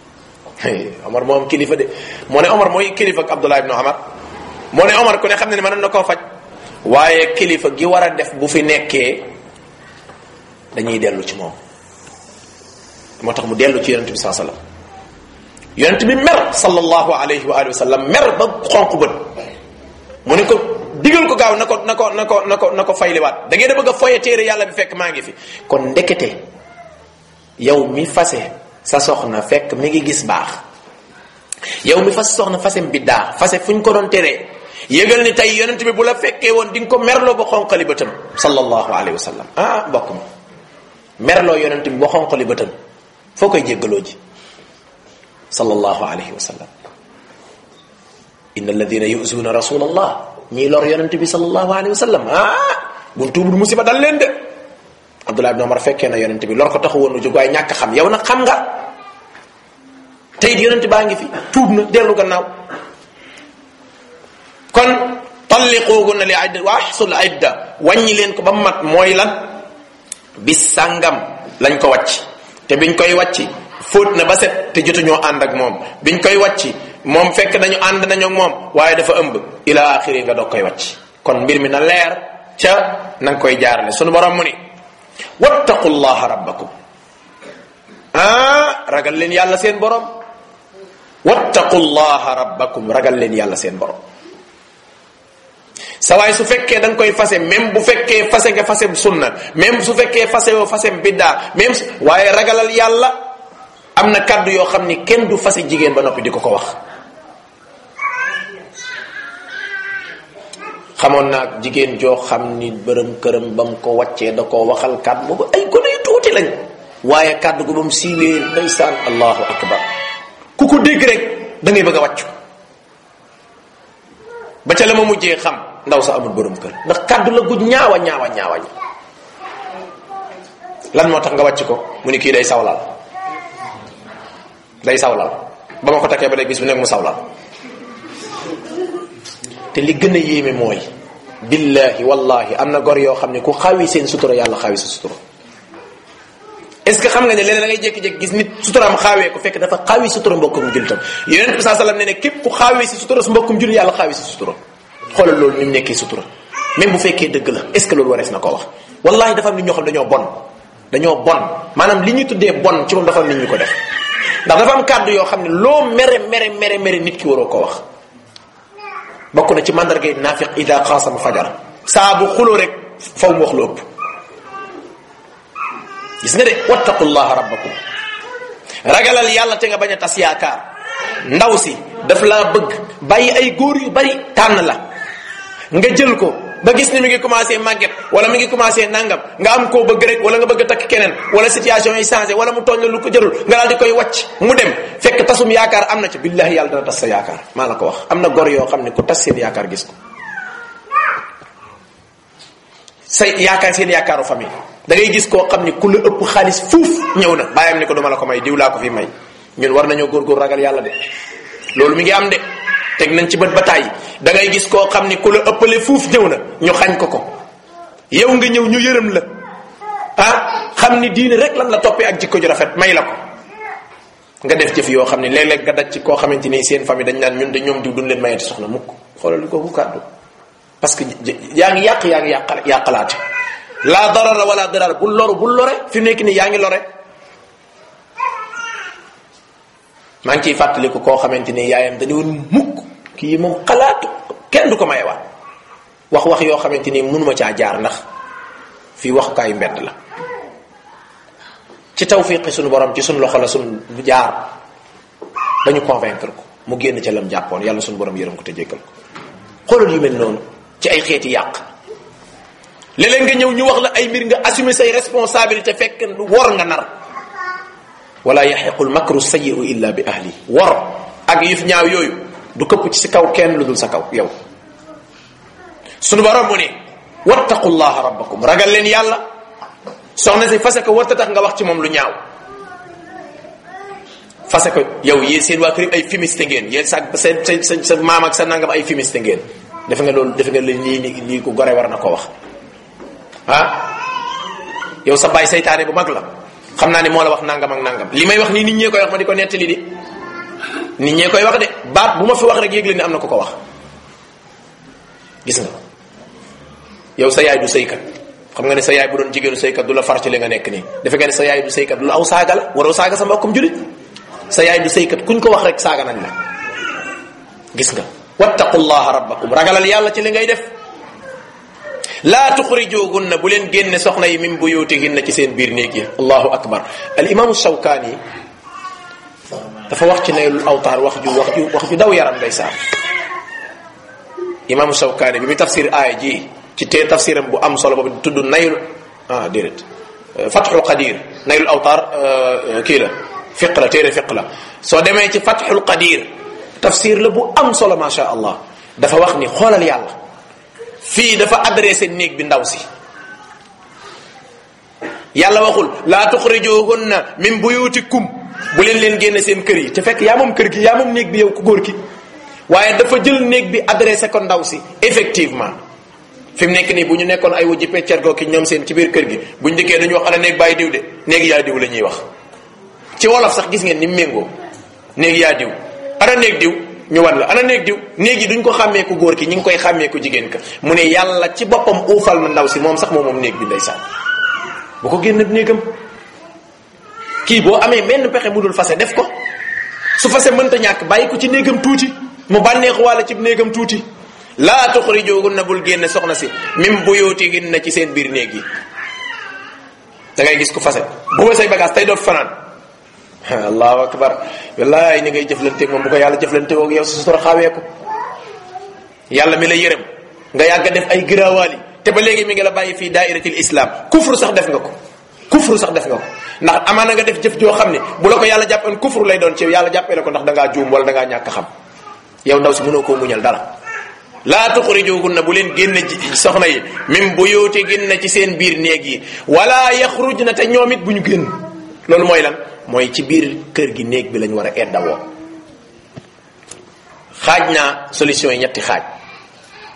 omar moom kilifa de moo ne omar mooy kilifa ak abdullah ibnu omar moo ne omar ku ne xam ne ne mën na koo faj waaye kilifa gi war a def bu fi nekkee dañuy dellu ci moom moo tax mu dellu ci yonente bi saa sallam yonente bi mer sallallahu alayhi wa alihi wa sallam mer ba xonq bët mu ne ko digal ko gaaw na ko na ko na ko na ko na ko fayliwaat da ngeen a bëgg a foye téere yàlla bi fekk maa ngi fi kon ndekete yow mi fase sa soxna fekk mi ngi gis baax yow mi fase soxna fasem bi daa fase fu ñu ko doon teree yëgal ni tey yonent bi bu la fekkee woon di nga ko merloo ba xonqali bëtam sallallahu alayhi wa sallam ah mbokk mi merloo yonent bi ba xonqali bëtam foo koy jéggaloo ji sallallahu alayhi wa sallam inna alladina yuzuuna rasulallah ñii lor yonente bi sallallahu alayhi wa sallam ah bu tuubul musiba dal leen de abdullah ibn omar fekkee na yonente bi lor ko taxu woon nu jóg waaye ñàkk xam yow nag xam nga teyit yonente baa ngi fi tuub na dellu gannaaw kon talliquuhunna li idda wa ahsul idda wàññi leen ko ba mat mooy lan bis sàngam lañ ko wàcc te biñ koy wàcc fóot na ba set te jotuñoo ànd ak moom biñ koy wàcc moom fekk nañu ànd nañu ak moom waaye dafa ëmb ila axiri nga doog koy wàcc kon mbir mi na leer ca na nga koy jaarale sunu borom mu ni wattaqullaha rabbakum ah ragal leen yàlla seen borom wattaqullaha rabbakum ragal leen yàlla seen borom sa waay su fekkee da nga koy fase même bu fekkee fase nga fase sunna même su fekkee fase yoo fase biddaa même waaye ragalal yàlla am na kàddu yoo xam ni kenn du fase jigéen ba noppi di ko ko wax xamoon naa jigéen joo xam ni bërëm këram ba mu ko wàccee da koo waxal kàddu boobu ay gone yu tuuti lañ waaye kàddu gu ba mu siiwee ndeysaan allahu akbar ku ko dégg rek da ngay bëgg a wàccu ba ca la ma mujjee xam ndaw sa amul bërëm kër ndax kàddu la gu ñaawa ñaawa ñaawa ña lan moo tax nga wàcc ko mu ni kii day sawlal day sawlal ba ma ko takkee ba léegi bis bu nekk mu sawlal te li gën a yéeme mooy billahi wallahi am na gor yoo xam ne ku xaawi seen sutura yàlla xaawi sa sutura est ce que xam nga ne léeg da ngay jékki-jékki gis nit suturaam xaawee ko fekk dafa xaawi sutura mbokkum jullitam yonent bi saa sallam ne ne képp ku xaawee si sutura su mbokkum julli yàlla xaawi sa sutura xoolal loolu ni mu nekkee sutura même bu fekkee dëgg la est ce que loolu warees na ko wax wallahi dafa am nit ñoo xam dañoo bon dañoo bon maanaam li ñuy tuddee bon ci moom dafa am nit ñu ko def ndax dafa am kàddu yoo xam ne loo mere mere mere mere nit ki waroo ko wax bokk na ci mandargay naafiq ida xaasama fajara saa bu xuloo rek faw mu wax lu ëpp gis nga de wattaqullaha rabbakum ragalal yàlla te nga bañ a tas yaakaar ndaw si daf laa bëgg bàyyi ay góor yu bari tànn la nga jël ko ba gis ni mi ngi commencé màgget wala mi ngi commencé nangam nga am koo bëgg rek wala nga bëgg a takk keneen wala situation yi changé wala mu tooñ la lu ko jërul nga daal di koy wàcc mu dem fekk tasum yaakaar am na ci billahi yàlla dana tas sa yaakaar maa la ko wax am na gor yoo xam ne ku tas seen yaakaar gis ko sa yaakaar seen yaakaaru famille da ngay gis koo xam ne ku la ëpp xaalis fuuf ñëw na bàyyam ni ko duma la ko may diw laa ko fi may ñun war nañoo góorgóor ragal yàlla de loolu mi ngi am de teg nañ ci bët ba tàyyi da ngay gis koo xam ni ku la ëppale fuuf ñëw na ñu xañ ko ko yow nga ñëw ñu yërëm la ah xam ni diine rek lan la toppee ak jikko ju rafet may la ko nga def jëf yoo xam ne léeg-léeg nga daj ci koo xamante ni seen famille dañ naan ñun de ñoom diw duñ leen mayati soxna mukk xoolal li ko ku kàddu parce que yaa ngi yàq yaa ngi yàqal yàqalaate laa darara wala darar bul loru bul lore fi mu nekk nii yaa ngi lore maa ngi ciy fàttaliku koo xamante ni yaayam dañu woon mukk kii moom xalaatu kenn du ko mayewaat wax wax yoo xamante ni mënuma caa jaar ndax fii waxukaayu mbedd la ci tawfiqi suñu borom ci suñu loxo la suñu jaar ba ñu convaincre ko mu génn ca lam jàppoon yàlla suñu borom yërëm ko te jéggal ko xoolal yu mel noonu ci ay xeeti yàq léeg-léeg nga ñëw ñu wax la ay mbir nga assumer say responsabilité fekk wor nga nar wala yaxiqul makru sayiu illa bi ahli wor ak yëf ñaaw yooyu du këpp ci si kaw kenn lu dul sa kaw yow sunu borom mu ne wattaqullaha rabbakum ragal leen yàlla soxna si fase ko warta tax nga wax ci moom lu ñaaw fase ko yow yéen seen waa kër ay fumiste ngeen yéen sa sa sa sa maam ak sa nangam ay fumiste ngeen defe nga loolu defe nga lii nii lii ku gore war na ko wax ah yow sa baay saytaane bu mag la xam naa ne moo la wax nangam ak nangam li may wax nii nit ñee koy wax ma di ko nettali di nit ñee koy wax de baat bu ma fi wax rek yégle ni am na ko ko wax gis nga yow sa yaay du sëykat xam nga ne sa yaay bu doon jigéenu sëykat du la far ci li nga nekk nii defe nga ne sa yaay du sëykat du la aw saaga la waroo saaga sa mbokkum julit sa yaay du sëykat kuñ ko wax rek saaga nañ la gis nga wattaqullaha rabbakum ragalal yàlla ci li ngay def laa tuxrijugunna bu leen génne soxna yi min buyutihinna ci seen biir néeg yi allahu akbar al imaamu shawkaani dafa wax ci naylul awtaar wax ju wax ju wax ju daw yaram ndeysaan imaamu shawkaani bi mu tafsir aaya ji ci tee tafsiram bu am solo boobu tudd naylu ah déedéet fatxul qadir naylul awtaar kii la fiq la téere fiq la soo demee ci fatxul qadir tafsir la bu am solo ma sha allah dafa wax ni xoolal yàlla fii dafa adressé néeg bi ndaw si yàlla waxul laa tuxrijuhunna min buyutikum bu leen leen génne seen kër yi te fekk yaa moom kër gi yaa moom néeg bi yow ku góor ki waaye dafa jël néeg bi adressé ko ndaw si effectivement fi mu nekk nii bu ñu nekkoon ay wujji peccergoo ki ñoom seen ci biir kër gi buñ dikkee dañu wax ana néeg bàyyi diw de néeg yaa diw la ñuy wax ci wolof sax gis ngeen ni méngoo néeg yaa diw ana néeg diw ñu wan la ana néeg diw néeg yi duñ ko xàmmee ku góor ki ñi ngi koy xàmmee ku jigéen ka mu ne yàlla ci boppam uufal na ndaw si moom sax moom moom néeg bi ndeysaan bu ko génn néegam kii boo amee benn pexe mu dul fase def ko su fase mënta ñàkk bàyyi ko ci néegam tuuti mu bànneexu wàlla ci néegam tuuti laa tuxrijuhunna bul génne soxna si min buyutihinna ci seen biir néeg yi da ngay gis ku fase bu ma say bagage tey doot fanaan allahu akbar wallaay ni ngay jëflanteeg moom bu ko yàlla jëflanteeg ak yow sa sutura xawee ko yàlla mi la yërëm nga yàgg a def ay giraawaali te ba léegi mi ngi la bàyyi fii daairatil islam kufru sax def nga ko kufru sax def nga ko ndax amaana nga def jëf joo xam ne bu la ko yàlla jàppoon kufru lay doon ci yàlla jàppee la ko ndax da ngaa juum wala da ngaa ñàkk xam yow ndaw si mënoo koo muñal dara laa tuxrijuhunna bu leen génne soxna yi min buyutihinna ci seen biir néeg yi wala yaxrujna te ñoom it bu ñu génn loolu mooy lan mooy ci biir kër gi néeg bi lañ war a eddawoo xaaj naa solution yi ñetti xaaj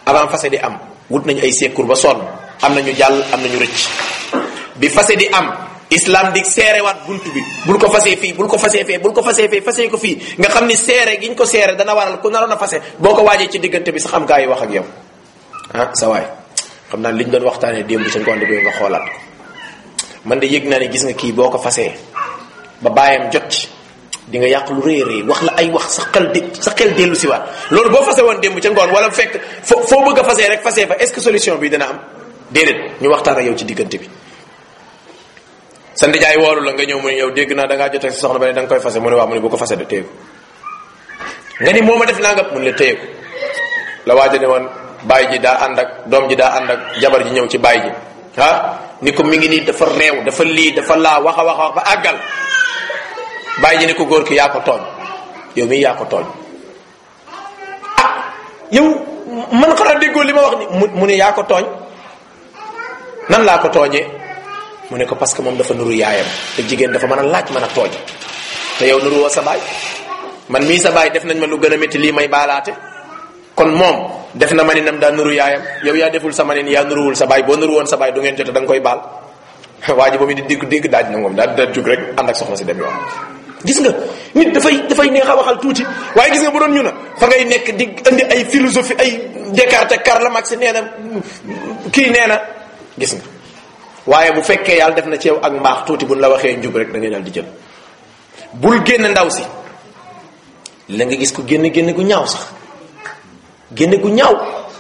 avant fase di am wut nañu ay secours ba sonn am nañu jàll am nañu rëcc bi fase di am islam di seerewaat buntu bi bul ko fasee fii bul ko fasee fee bul ko fasee fee fasee ko fii nga xam ni seere giñ ko seere dana waral ku naroon a fase boo ko waajee ci diggante bi sax xam gaa yi wax ak yow ah sa waay xam naa liñ doon waxtaanee démb sa ngoon bi nga xoolaat ko man de yëg naa ne gis nga kii boo ko fasee ba bàyyam jot ci di nga yàq lu rëy rëy wax la ay wax sa xel di sa xel dellu si waat loolu boo fase woon démb ca ngoon wala fekk foo foo bëgg a fasee rek fasee fa est ce que solution bi dina am déedéet ñu waxtaan ak yow ci diggante bi sa ndijaay woolu la nga ñëw mu ne yow dégg naa da ngaa jotee sa soxna ba ne da nga koy fase mu ne waaw mu ne bu ko fase de téye ko nga ni moo ma def nangam mu ne la téye ko la waaja ne woon bàyyi ji daa ànd ak doom ji daa ànd ak jabar ji ñëw ci bàyyi ji ah ni ko mi ngi nii dafa réew dafa lii dafa laa wax a wax a wax ba àggal bàyyi ji ne ko góor ki yaa ko tooñ yow mii yaa ko tooñ ah yow man xanaa déggoo li ma wax ni mu mu ne yaa ko tooñ nan laa ko tooñee mu ne ko parce que moom dafa nuru yaayam te jigéen dafa mën a laaj mën a tooñ te yow nuru woo sa baay man mii sa baay def nañ ma lu gën a métti lii may baalaate kon moom def na maninam daa nuru yaayam yow yaa deful sa manin yaa nuruwul sa baay boo nuru woon sa baay du ngeen jote da nga koy baal waa ji ba mu di digg digg daaj na moom daal da jug rek ànd ak soxna si dem yoon gis nga nit dafay dafay neex a waxal tuuti waaye gis nga bu doon ñu na fa ngay nekk di indi ay philosophie ay Descartes Karl Marx nee na kii nee na gis nga waaye bu fekkee yàlla def na ci yow ak mbaax tuuti buñ la waxee njub rek da ngay daal di jël bul génn ndaw si la nga gis ko génn génn gu ñaaw sax génn gu ñaaw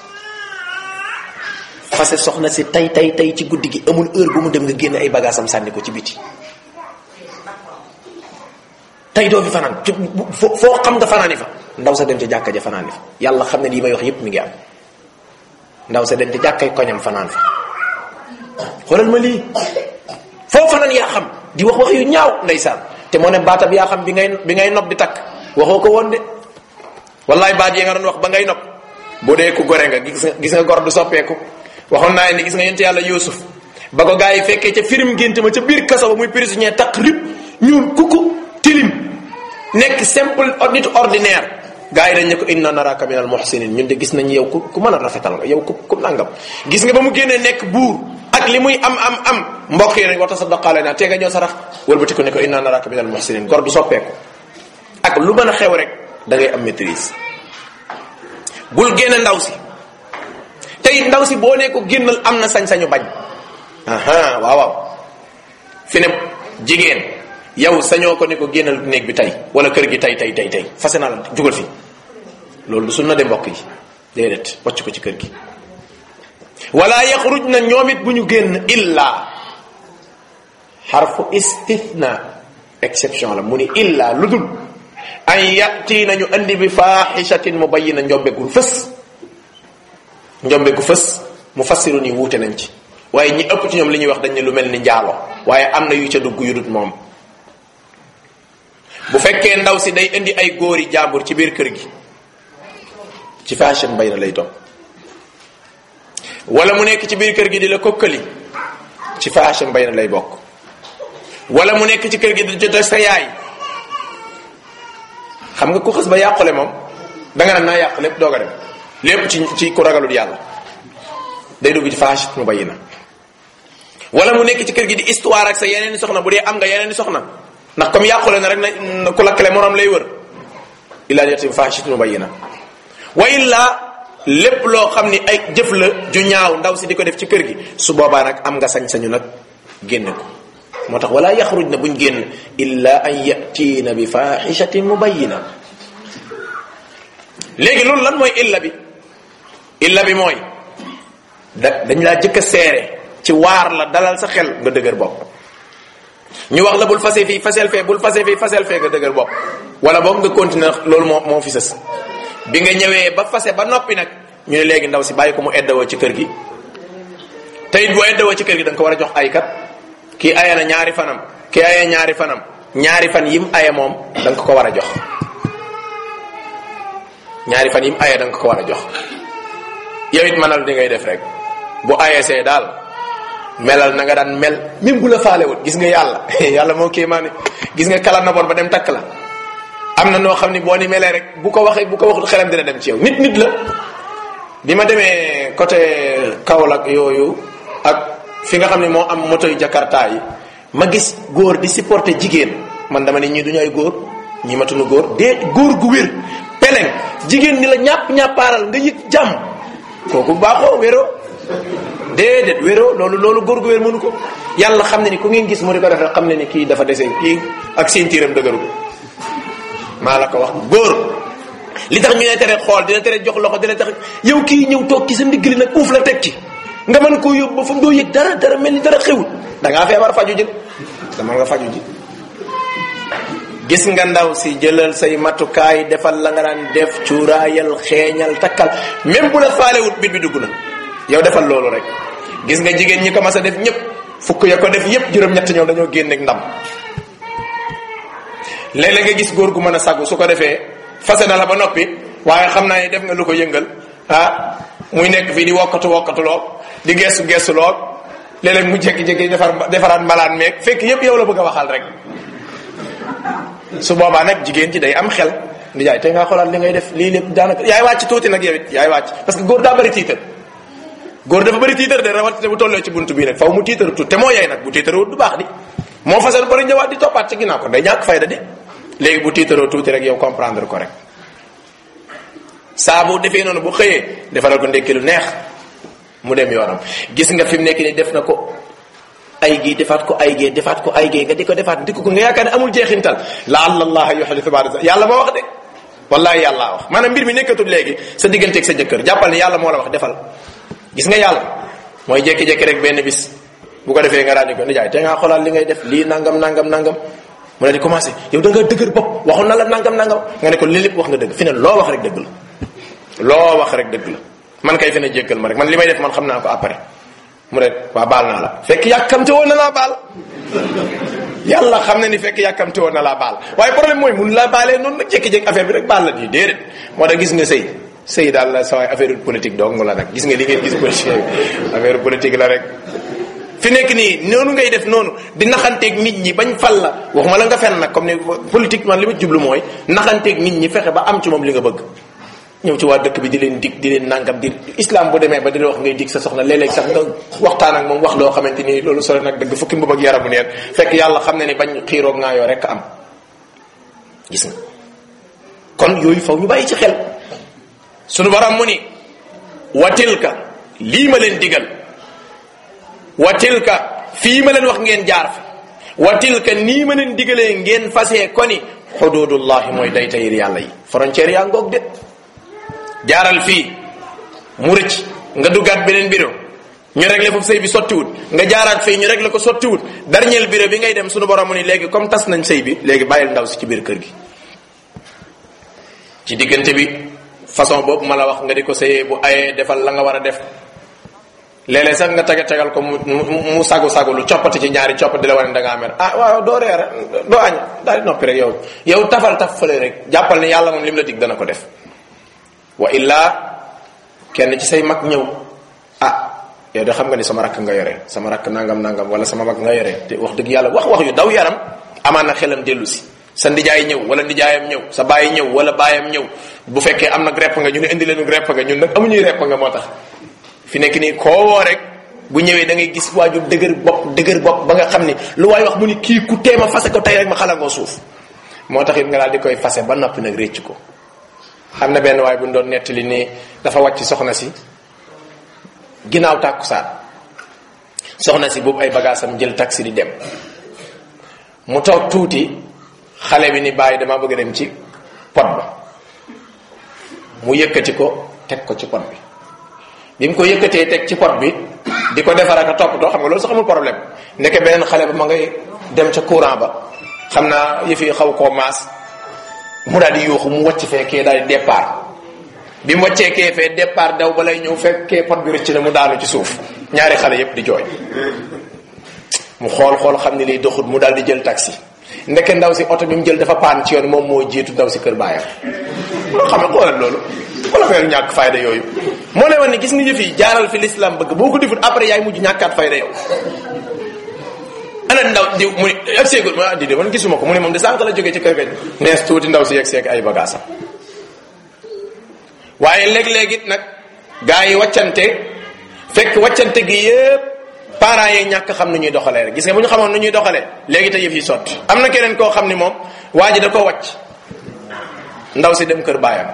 fase soxna si tay tay tay ci guddi gi amul heure bu mu dem nga génn ay bagaasam sànni ko ci biti tey doo fi fanaan foo foo xam nga fanaani fa ndaw sa dem ca jàkka ja fanaani fa yàlla xam ne lii may wax yépp mi ngi am ndaw sa dem ca jàkkay koñam fanaan fa xoolal ma lii foo fanaan yaa xam di wax wax yu ñaaw ndeysaan te moo ne baatab yaa xam bi ngay bi ngay nopp di takk waxoo ko woon de wallaay baat yi nga doon wax ba ngay nopp boo dee ku gore nga gis nga gis nga gor du soppeeku waxoon naa ni gis nga yent yàlla Yuusuf ba ko gaa yi fekkee ca firim gént ma ca biir kaso ba muy prisonnier takk rib ñuul kuku tilim nekk simple nit ordinaire gaa yi dañ ne ko inna naraka min al muhsinin ñun de gis nañ yow ku ku mën a rafetal nga yow ku ku nangam gis nga ba mu génnee nekk buur ak li muy am am am mbokk yi nañ wa tasaddaqaale naa tee nga ñëw sarax wëlbati ko ne ko inna naraka min al muhsinin gor du soppeeku ak lu mën a xew rek da ngay am maîtrise bul génne ndaw si tey ndaw si boo ne ko génnal am na sañ-sañu bañ aha waaw waaw fi ne jigéen yow sañoo ko ne ko génnal néeg bi tey wala kër gi tey tey tey tey fase naa la jugal fi loolu du sunna de mbokk yi déedéet wàcc ko ci kër gi wala yaxruj na ñoom it bu ñu génn illa xarfu istithna exception la mu ni illa lu dul an yati nañu andi bi faaxishatin mubayina njombeegul fës njombeegu fës mu fassiru ni wuute nañ ci waaye ñi ëpp ci ñoom li ñuy wax dañ ne lu mel ni njaalo waaye am na yu ca dugg yu dut moom bu fekkee ndaw si day indi ay góori jàmbur ci biir kër gi ci fashion bay na lay doon wala mu nekk ci biir kër gi di la kokkali ci fashion bay na lay bokk wala mu nekk ci kër gi di jot sa yaay xam nga ku xës ba yàqule moom danga naan naa yàq lépp doog a dem lépp ci ci ku ragalul yàlla day dugg ci fashion mu bayi na wala mu nekk ci kër gi di histoire ak sa yeneen i soxna bu dee am nga yeneen i soxna ndax comme yàqule na rek na ku lakkale moroom lay wër illaa yatim fashion mu bayi na wa illa lépp loo xam ni ay jëf la ju ñaaw ndaw si di ko def ci kër gi su boobaa nag am nga sañ-sañu nag génne ko moo tax wala yaxruj na buñ génn illa an yatiina bi fahishatin mubayina léegi loolu lan mooy illa bi illa bi mooy da dañ laa jëkk a seere ci waar la dalal sa xel nga dëgër bopp ñu wax la bul fase fii fasel fee bul fase fii fasel fee nga dëgër bopp wala boog nga continuer loolu moo moo fi sës bi nga ñëwee ba fase ba noppi nag ñu ne léegi ndaw si bàyyi ko mu eddawoo ci kër gi te it boo eddawoo ci kër gi da nga ko war a jox ay kat kii aya na ñaari fanam kii aya ñaari fanam ñaari fan yim aya moom da nga ko war a jox ñaari fan yim aya da nga ko war a jox yow it mënal di ngay def rek bu ayesee daal melal na nga daan mel même bu la faalewut gis nga yàlla yàlla moo kii maa ne gis nga kala naboon ba dem takk la am na noo xam ni boo ni melee rek bu ko waxee bu ko waxut xelam dina dem ci yow nit nit la bi ma demee côté Kaolack yooyu ak fi nga xam ne moo am moto yu Jakarta yi ma gis góor di supporter jigéen man dama ne ñii duñu ay góor ñi matunu góor dee góor gu wér peleng jigéen ni la ñàpp ñàppaaral nga yëg jàmm kooku baaxoo wéroo déedéet wéroo loolu loolu góor gu wér mënu ko yàlla xam ne ni ku ngeen gis mu di ko def rek xam ne ni kii dafa dese kii ak seen tiiram dëgëru maa la ko wax góor li tax ñu ne tere xool dina tere jox loxo dina tax yow kii ñëw toog ci sa ndigg li nag uuf la teg ci nga mën koo yóbbu ba fa doo yëg dara dara mel ni dara xewul da ngaa feebar faju ji dama nga faju ji gis nga ndaw si jëlal say matukaay defal la nga daan def cuuraayal xeeñal takkal même bu la faalewut bit bi dugg na yow defal loolu rek gis nga jigéen ñi ko mas a def ñëpp fukk ya ko def yëpp juróom-ñett ñoom dañoo génn ak ndam léeg-léeg nga gis góor gu mën a sagu su ko defee fase na la ba noppi waaye xam naa ne def nga lu ko yëngal ah muy nekk fii di wokkatu wokkatu loo di gestu gestu loo léeg-léeg mu jékki-jékki defar defaraat mbalaan meeg fekk yëpp yow la bëgg a waxal rek su boobaa nag jigéen ci day am xel ndi jaay te nga xoolaat li ngay def lii lépp daanaka yaay wàcc tuuti nag yow it yaay wàcc parce que góor daa bëri tiitar góor dafa bëri tiitar de rawatina bu tollee ci buntu bii nag faw mu tiitaru tuuti te moo yay nag bu tiitaroo du baax di moo fasal bari ñëwaat di toppaat ci ginnaaw ko day ñàkk fayda de léegi bu tiitaroo tuuti rek yow comprendre ko rek saa bu defee noonu bu xëyee defaral ko ndekki lu neex mu dem yoonam gis nga fi mu nekk ni def na ko ay gii defaat ko ay gee defaat ko ay gee nga di ko defaat di ko nga yaakaar ne amul jeexintal laalla allah yuhdithu ba'da yàlla moo wax de wallahi yàlla wax maanaam mbir mi nekkatul léegi sa digganteeg sa jëkkër jàppal ne yàlla moo la wax defal gis nga yàlla mooy jékki-jékki rek benn bis bu ko defee nga daal di ko nijaay te ngaa xoolaat li ngay def lii nangam nangam nangam mu ne di commencé yow da nga dëgër bopp waxoon na la nangam nangam nga ne ko lii lépp wax nga dëgg fi ne loo wax rek dëgg la loo wax rek dëgg la man kay fi ne jéggal ma rek man li may def man xam naa ko après mu ne waa baal naa la fekk yàkkamte woon na laa baal yàlla xam na ni fekk yàkkamte woon na laa baal waaye problème mooy mun laa baalee noonu nag jékki-jékki affaire bi rek baal la nii déedéet moo tax gis nga sëy sëy daal la sa waay affaire politique dong la nag gis nga li ngeen gis politique affaire politique la rek fi nekk nii noonu ngay def noonu di naxanteeg nit ñi bañ fal la waxuma la nga fen nag comme ni politique man li ma jublu mooy naxanteeg nit ñi fexe ba am ci moom li nga bëgg ñëw ci waa dëkk bi di leen dig di leen nangam di islam bu demee ba di la wax ngay dig sa soxna léeg-léeg sax nga waxtaan ak moom wax loo xamante ni loolu sore nag dëgg fukki mbub ak yaramu neen fekk yàlla xam ne ni bañ xiiroog ngaa yoo rek am gis nga kon yooyu faw ñu bàyyi ci xel sunu baram mu ni wa tilka lii ma leen digal wa tilka fii ma leen wax ngeen jaar fi wa tilka nii ma leen digalee ngeen fasee ko ni xududullahi mooy day tayir yàlla yi frontière yaa ngoog de jaaral fii mu rëcc nga duggaat beneen bureau ñu réglé foofu sëy bi sottiwut nga jaaraat fii ñu réglé ko sottiwut dernier bureau bi ngay dem sunu borom mu ni léegi comme tas nañ sëy bi léegi bàyyil ndaw si ci biir kër gi ci diggante bi façon boobu ma la wax nga di ko sëyee bu ayee defal la nga war a def léeg-léeg sax nga tege tegal ko mu mu sagu sagu lu coppati ci ñaari coppati la wane da ngaa mer ah waaw doo reer doo añ daal di noppi rek yow yow tafal taf fële rek jàppal ne yàlla moom lim la dig dana ko def wa illaa kenn ci say mag ñëw ah yow de xam nga ni sama rakk nga yore sama rakk nangam nangam wala sama mag nga yore te wax dëgg yàlla wax wax yu daw yaram amaan na xelam dellu si sa ndijaay ñëw wala ndijaayam ñëw sa baay ñëw wala baayam ñëw bu fekkee am nag repp nga ñu ne indi leen repp nga ñun nag amuñuy repp nga moo tax fi nekk nii koo woo rek bu ñëwee da ngay gis waaju dëgër bopp dëgër bopp ba nga xam ni lu waay wax mu ni kii ku teema fase ko tey rek ma xalangoo suuf moo tax it nga daal di koy fase ba noppi nag récc ko am na benn waay bu ñu doon nettali ni dafa wàcc soxna si ginnaaw tàkkusaan soxna si boobu ay bagaasam jël taxi di dem mu toog tuuti xale bi ni bàyyi dama bëgg a dem ci pot ba mu yëkkati ko teg ko ci pot bi bi mu ko yëkkatee teg ci pot bi di ko defar ak a toppatoo xam nga loolu sax amul problème ndeke beneen xale ba ma ngay dem ca courant ba xam naa yëf yi xaw koo maas mu daal di yuuxu mu wàcc fee kee daal di départ bi mu wàccee kee fee départ daw ba lay ñëw fekkee pot bi rëcc na mu daanu ci suuf ñaari xale yépp di jooy mu xool xool xam ne lii doxut mu daal di jël taxi ndeke ndaw si oto bi mu jël dafa paan ci yoon moom moo jiitu ndaw si kër baayam loo xam ne xoolal loolu wala feeru ñàkk fayda yooyu moo lay wan ne gis nga yëf yi jaaral fi l'islam bëgg boo ko defut après yaay mujj ñàkkaat fayda yow ana ndaw di mu ne ak seegul ma di de man gisuma ko mu ne moom de sànq la jógee ci kër ga nees tuuti ndaw si yegg seeg ay bagaasam waaye léeg-léeg it nag gaa yi waccante fekk waccante gi yépp parents yi ñàkk xam nu ñuy doxalee rek gis nga bu ñu xamoon nu ñuy doxalee léegi te yëf yi sotti am na keneen koo xam ni moom waa ji da ko wàcc ndaw si dem kër baayam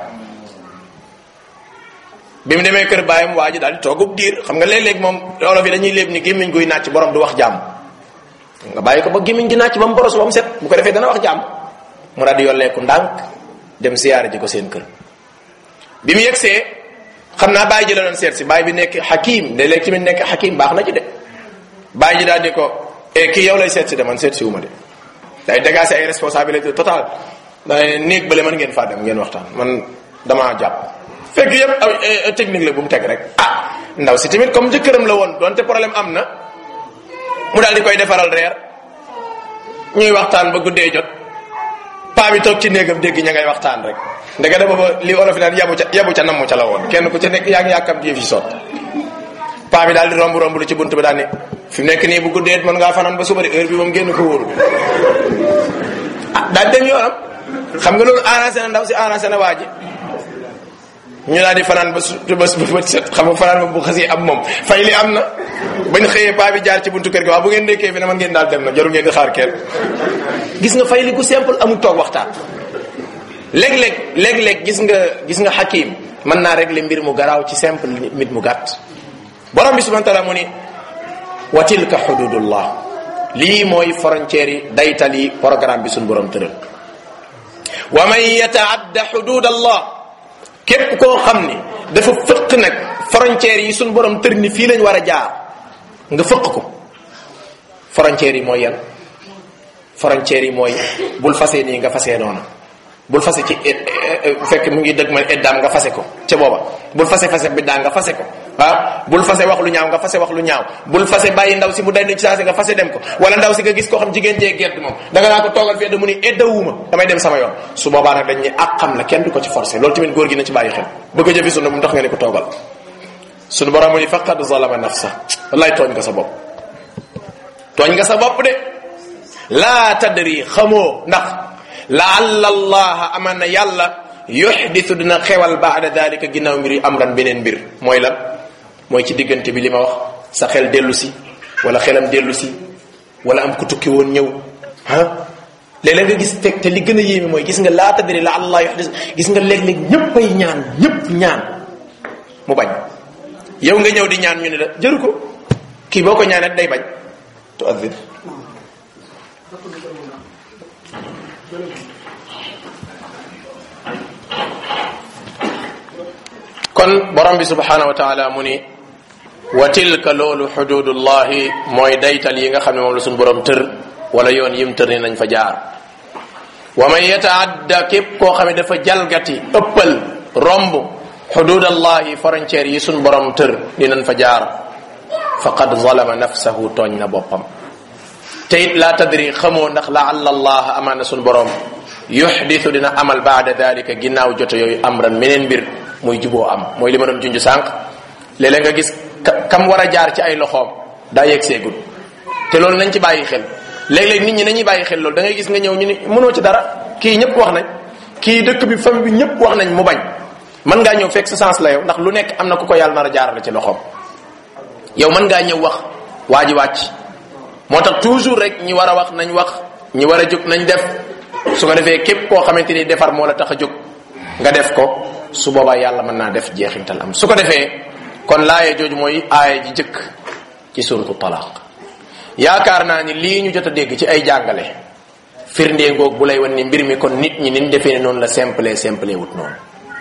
bi mu demee kër baayam waa ji daal di toogub diir xam nga léeg-léeg moom olof yi dañuy léeb ni gémmiñ guy nàcc borom du wax jàmm nga bàyyi ko ba gémmiñ gi nàcc ba mu boros ba mu set bu ko defee dana wax jàmm mu daal di yolleeku ndànk dem siyaare ji ko seen kër bi mu yegsee xam naa bàyyi ji la doon seet si bàyyi bi nekk xakim de léegi tamit nekk xakim baax na ci de bàyyi ji daal di ko e kii yow lay seet si de man seet si wu ma de day dégager ay responsabilité totale day néeg bële mën ngeen faa dem ngeen waxtaan man damaa jàpp fekk yëpp technique la bu mu teg rek ah ndaw si tamit comme jëkkëram la woon donte problème am na mu daal di koy defaral reer ñuy waxtaan ba guddee jot paa bi toog ci néegam dégg ña ngay waxtaan rek ndeke da booba li olof naan yabu ca yabu ca namm ca la woon kenn ku ca nekk yaa ngi yàkkam yëf yi sot paa bi daal di romb romb lu ci bunt bi daal ni fi mu nekk nii bu guddee mën ngaa fanaan ba suba de heure bi moom génn ko wóoru ah daal dem yoonam xam nga loolu arrangé na ndaw si arrangé na waa ji ñu daal di fanaan ba su ba ba set xam nga fanaan ba bu xasee am moom fay li am na bañ xëyee paa bi jaar ci buntu kër gi waaw bu ngeen nekkee fi ne man ngeen daal dem na jarul ngeen di xaar kenn gis nga fay li ku simple amul toog waxtaan léeg-léeg léeg-léeg gis nga gis nga xakim mën naa régler mbir mu garaaw ci simple mit mu gàtt borom bi subhanahu wa taala mu ni wa tilka xududullah lii mooy frontière yi daytal yi programme bi suñ borom tëral wa man yataadda xudud allah képp koo xam ni dafa fëq nag frontière yi suñ borom tër ni fii lañ war a jaar nga fëq ko frontière yi mooy yan frontière yi mooy bul fase nii nga fase noona bul fase ci fekk mu ngi dëgg ma eddaam nga fase ko ca booba bul fase fase biddaa nga fase ko ah bul fase wax lu ñaaw nga fase wax lu ñaaw bul fase bàyyi ndaw si mu day ci saasi nga fase dem ko wala ndaw si nga gis koo xam jigéen jee gert moom da nga naa ko toogal fi edda mu ni eddawuma damay dem sama yoon su boobaa nag dañ ne ak xam la kenn du ko ci forcé loolu tamit góor gi na ci bàyyi xel bëgg a jëfi sunna mu tax nga ne ko toogal sunu borom mu ni faqad zalama nafsa wallaay tooñ nga sa bopp tooñ nga sa bopp de laa tadri xamoo ndax laalla allaha aman na yàlla yuxdisu dina xewal baada dalika ginnaaw mbir yi amran beneen mbir mooy lan mooy ci diggante bi li ma wax sa xel dellu si wala xelam dellu si wala am ku tukki woon ñëw ah léeg-léeg nga gis teg te li gën a yéeme mooy gis nga laa tadri la allah yuxdis gis nga léeg-léeg ñëpp ay ñaan ñëpp ñaan mu bañ yow nga ñëw di ñaan ñu ne la jëru ko kii boo ko ñaanee day bañ tuaddir kon borom bi subhanahu wa taala mu ni wa tilka loolu xududullahi mooy daytal yi nga xam ne moom la suñu borom tër wala yoon yim tër ni nañ fa jaar wa man yataadda képp koo xam ne dafa jalgati ëppal romb xududallahi frontière yi suñu borom tër ni nañ fa jaar faqad zalama nafsahu tooñ na boppam te it laa tadri xamoo ndax laalla allah amaan na suñu borom yuxdisu dina amal baada dalika ginnaaw joto yooyu amran meneen mbir muy juboo am mooy li ma doon junj sànq léeg-léeg nga gis kam war a jaar ci ay loxoom daa yegg seegul te loolu nañ ci bàyyi xel léeg-léeg nit ñi nañuy bàyyi xel loolu da ngay gis nga ñëw ñu ni mënoo ci dara kii ñëpp wax nañ kii dëkk bi famille bi ñëpp wax nañ mu bañ mën ngaa ñëw fekk sa sens la yow ndax lu nekk am na ku ko yàlla nar a jaarale ci loxoom yow mën ngaa ñëw wax waa ji wàcc moo tax toujours rek ñi war a wax nañ wax ñi war a jóg nañ def su ko defee képp koo xamante ni defar moo la tax a jóg nga def ko su boobaa yàlla mën naa def jeexintal am su ko defee kon laaye jooju mooy aaya ji jëkk ci suratu talaq yaakaar naa ni lii ñu jot a dégg ci ay jàngale firndee ngoog bu lay wan ni mbir mi kon nit ñi niñ defee ne noonu la simple simple wut noonu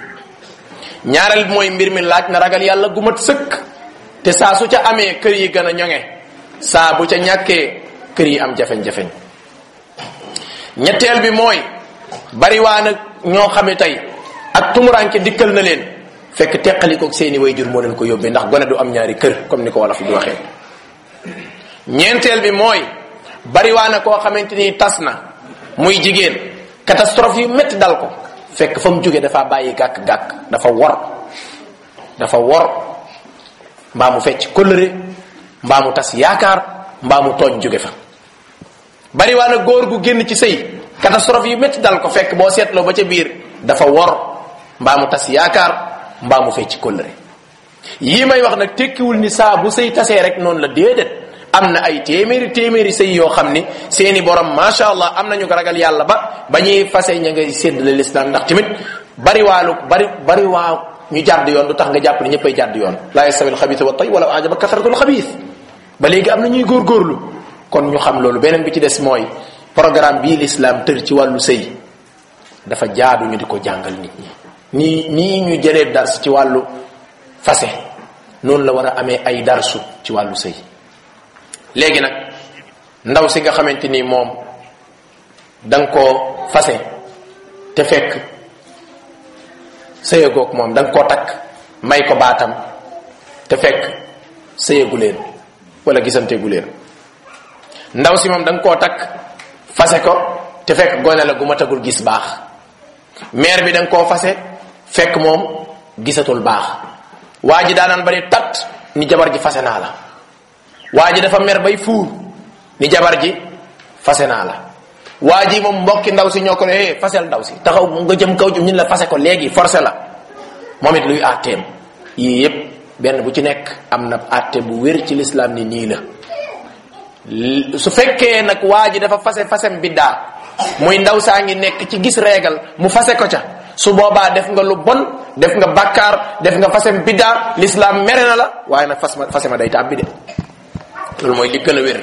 ñaareel mooy mbir mi laaj na ragal yàlla gu mat sëkk te saa su ca amee kër yi gën a ñoŋe saa bu ca ñàkkee kër yi am jafeñ-jafeñ ñetteel bi mooy bariwaa nag ñoo xame tey ak tumuranke dikkal na leen fekk teqalikoog seeni wayjur moo leen ko yóbbee ndax gone du am ñaari kër comme ni ko wolof di waxee ñeenteel bi mooy bariwaa na koo xamante ni tas na muy jigéen catastrophe yu métti dal ko fekk fa mu jóge dafa bàyyi gàkk-gàkk dafa wor dafa wor mbaa mu fecc kóllëre mbaa mu tas yaakaar mbaa mu tooñ jóge fa bariwaa na góor gu génn ci sëy catastrophe yu métti dal ko fekk boo seetloo ba ca biir dafa wor mbaa mu tas yaakaar mbaa mu fecc kóllëre yii may wax nag tekkiwul ni saa bu sëy tasee rek noonu la déedéet am na ay téeméeri téeméeri sëy yoo xam ni seeni borom macha allah am nañu ko ragal yàlla ba ba ñuy fase ña ngay séddale lislaam ndax tamit bari waalu bari bari waa ñu jàdd yoon du tax nga jàpp ni ñëppay jàdd yoon laa yastawi alxabiis wa tay wala ajaba kasratul xabiis ba léegi am na ñuy góorgóorlu kon ñu xam loolu beneen bi ci des mooy programme bii lislaam tër ci wàllu sëy dafa jaadu ñu di ko jàngal nit ñi nii nii ñu jëlee dars ci wàllu fase noonu la war a amee ay darsu ci wàllu sëy léegi nag ndaw si nga xamante ni moom da nga koo fase te fekk sëyagoog moom da nga koo takk may ko baatam te fekk sëyagu leen wala gisanteegu leen ndaw si moom da nga koo takk fase ko te fekk gone la gu matagul gis baax mère bi da nga koo fase fekk moom gisatul baax waa ji daanaan bari tat ni jabar ji fase naa la waa ji dafa mer bay fuur ni jabar ji fase naa la waa ji moom mbokki ndaw si ñoo ko ne eh fasel ndaw si taxaw nga jëm kaw jëm ñun la fase ko léegi forcé la moom it luy àtteem yii yépp benn bu ci nekk am na àtte bu wér ci lislaam ni nii la su fekkee nag waa ji dafa fase fasem biddaa muy ndaw saa ngi nekk ci gis reegal mu fase ko ca su boobaa def nga lu bon def nga bakkaar def nga fasem biddaa lislaam mere na la waaye nag fas ma fase ma day tàbbi de loolu mooy li gën a wér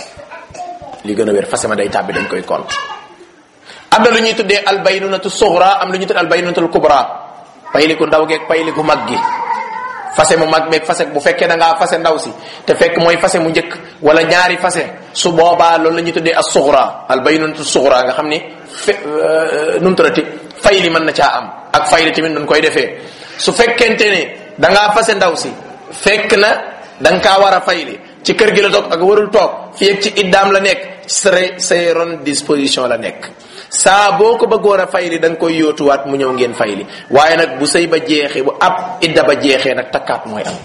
li gën a wér fase ma day tàbbi dañ koy compte am na lu ñuy tuddee albaynunatu sughra am lu ñuy tuddee albaynunatul kubra payliku ndaw geeg payliku mag gi fase mu mag meeg fase bu fekkee da ngaa fase ndaw si te fekk mooy fase mu njëkk wala ñaari fase su boobaa loolu la ñuy tuddee as sughra albaynunatu sughra nga xam ni fe num turati fay li mën na caa am ak fay li tamit nun koy defee su fekkente ne da ngaa fase ndaw si fekk na da nga kaa war a fay li ci kër gi la toog ak warul toog fii ak ci iddaam la nekk sa say ron disposition la nekk saa boo ko bëggoon a fayli da nga koy yóotuwaat mu ñëw ngeen fayli waaye nag bu sëy ba jeexee bu ab idda ba jeexee nag takkaat mooy am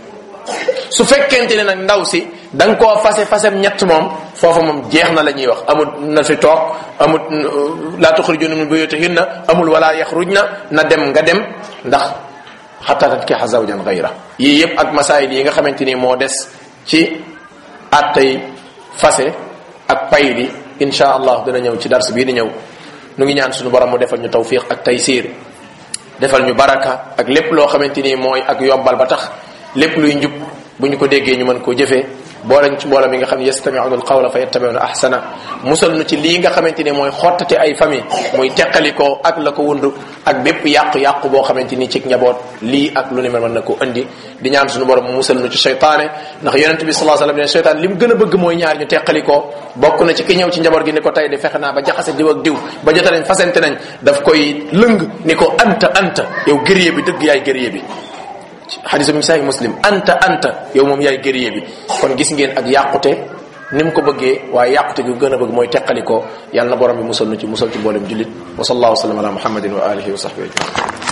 su fekkente ne nag ndaw si da nga koo fase fasem ñett moom foofa moom jeex na la ñuy wax amul na fi toog amul laa tuxrijuna min buyutihinna amul wala yaxrujna na dem nga dem ndax xataa tankixa zawjan gayra yii yëpp ak masaayil yi nga xamante ni moo des ci attay fase ak payli insha allah dina ñëw ci dars bii di ñëw nu ngi ñaan suñu borom mu defal ñu tawfiq ak taysir defal ñu baraka ak lépp loo xamante ni mooy ak yobbal ba tax lépp luy njub bu ñu ko déggee ñu mën koo jëfee boolañ ci mbooloo mi nga xam ne yastamiuna alqawla fa yattabiuna ahsana musal nu ci lii nga xamante ni mooy xottate ay famille muy teqalikoo ak la ko wund ak bépp yàqu-yàqu boo xamante ni ci njaboot lii ak lu ni mel mën na ko indi di ñaan suñu borom mu musal nu ci seytaane ndax yonent bi sallallahu alayhi wasallam ne seytaan li mu gën a bëgg mooy ñaar ñu teqalikoo bokk na ci ki ñëw ci njaboot gi ni ko tey di fexe naa ba jaxase diw ak diw ba jota nañ fasante nañ daf koy lëng ni ko anta anta yow gërëye bi dëgg yaay gërëye bi xadis bi sahih muslim anta anta yow moom yaay gërëye bi kon gis ngeen ak yàqute ni mu ko bëggee waaye yàqute gi gën a bëgg mooy teqalikoo yàlla na borom bi musal nu ci musal ci mboolem jullit wa sallallahu wa sallam ala muhammadin wa alihi wa sahbihi ajmain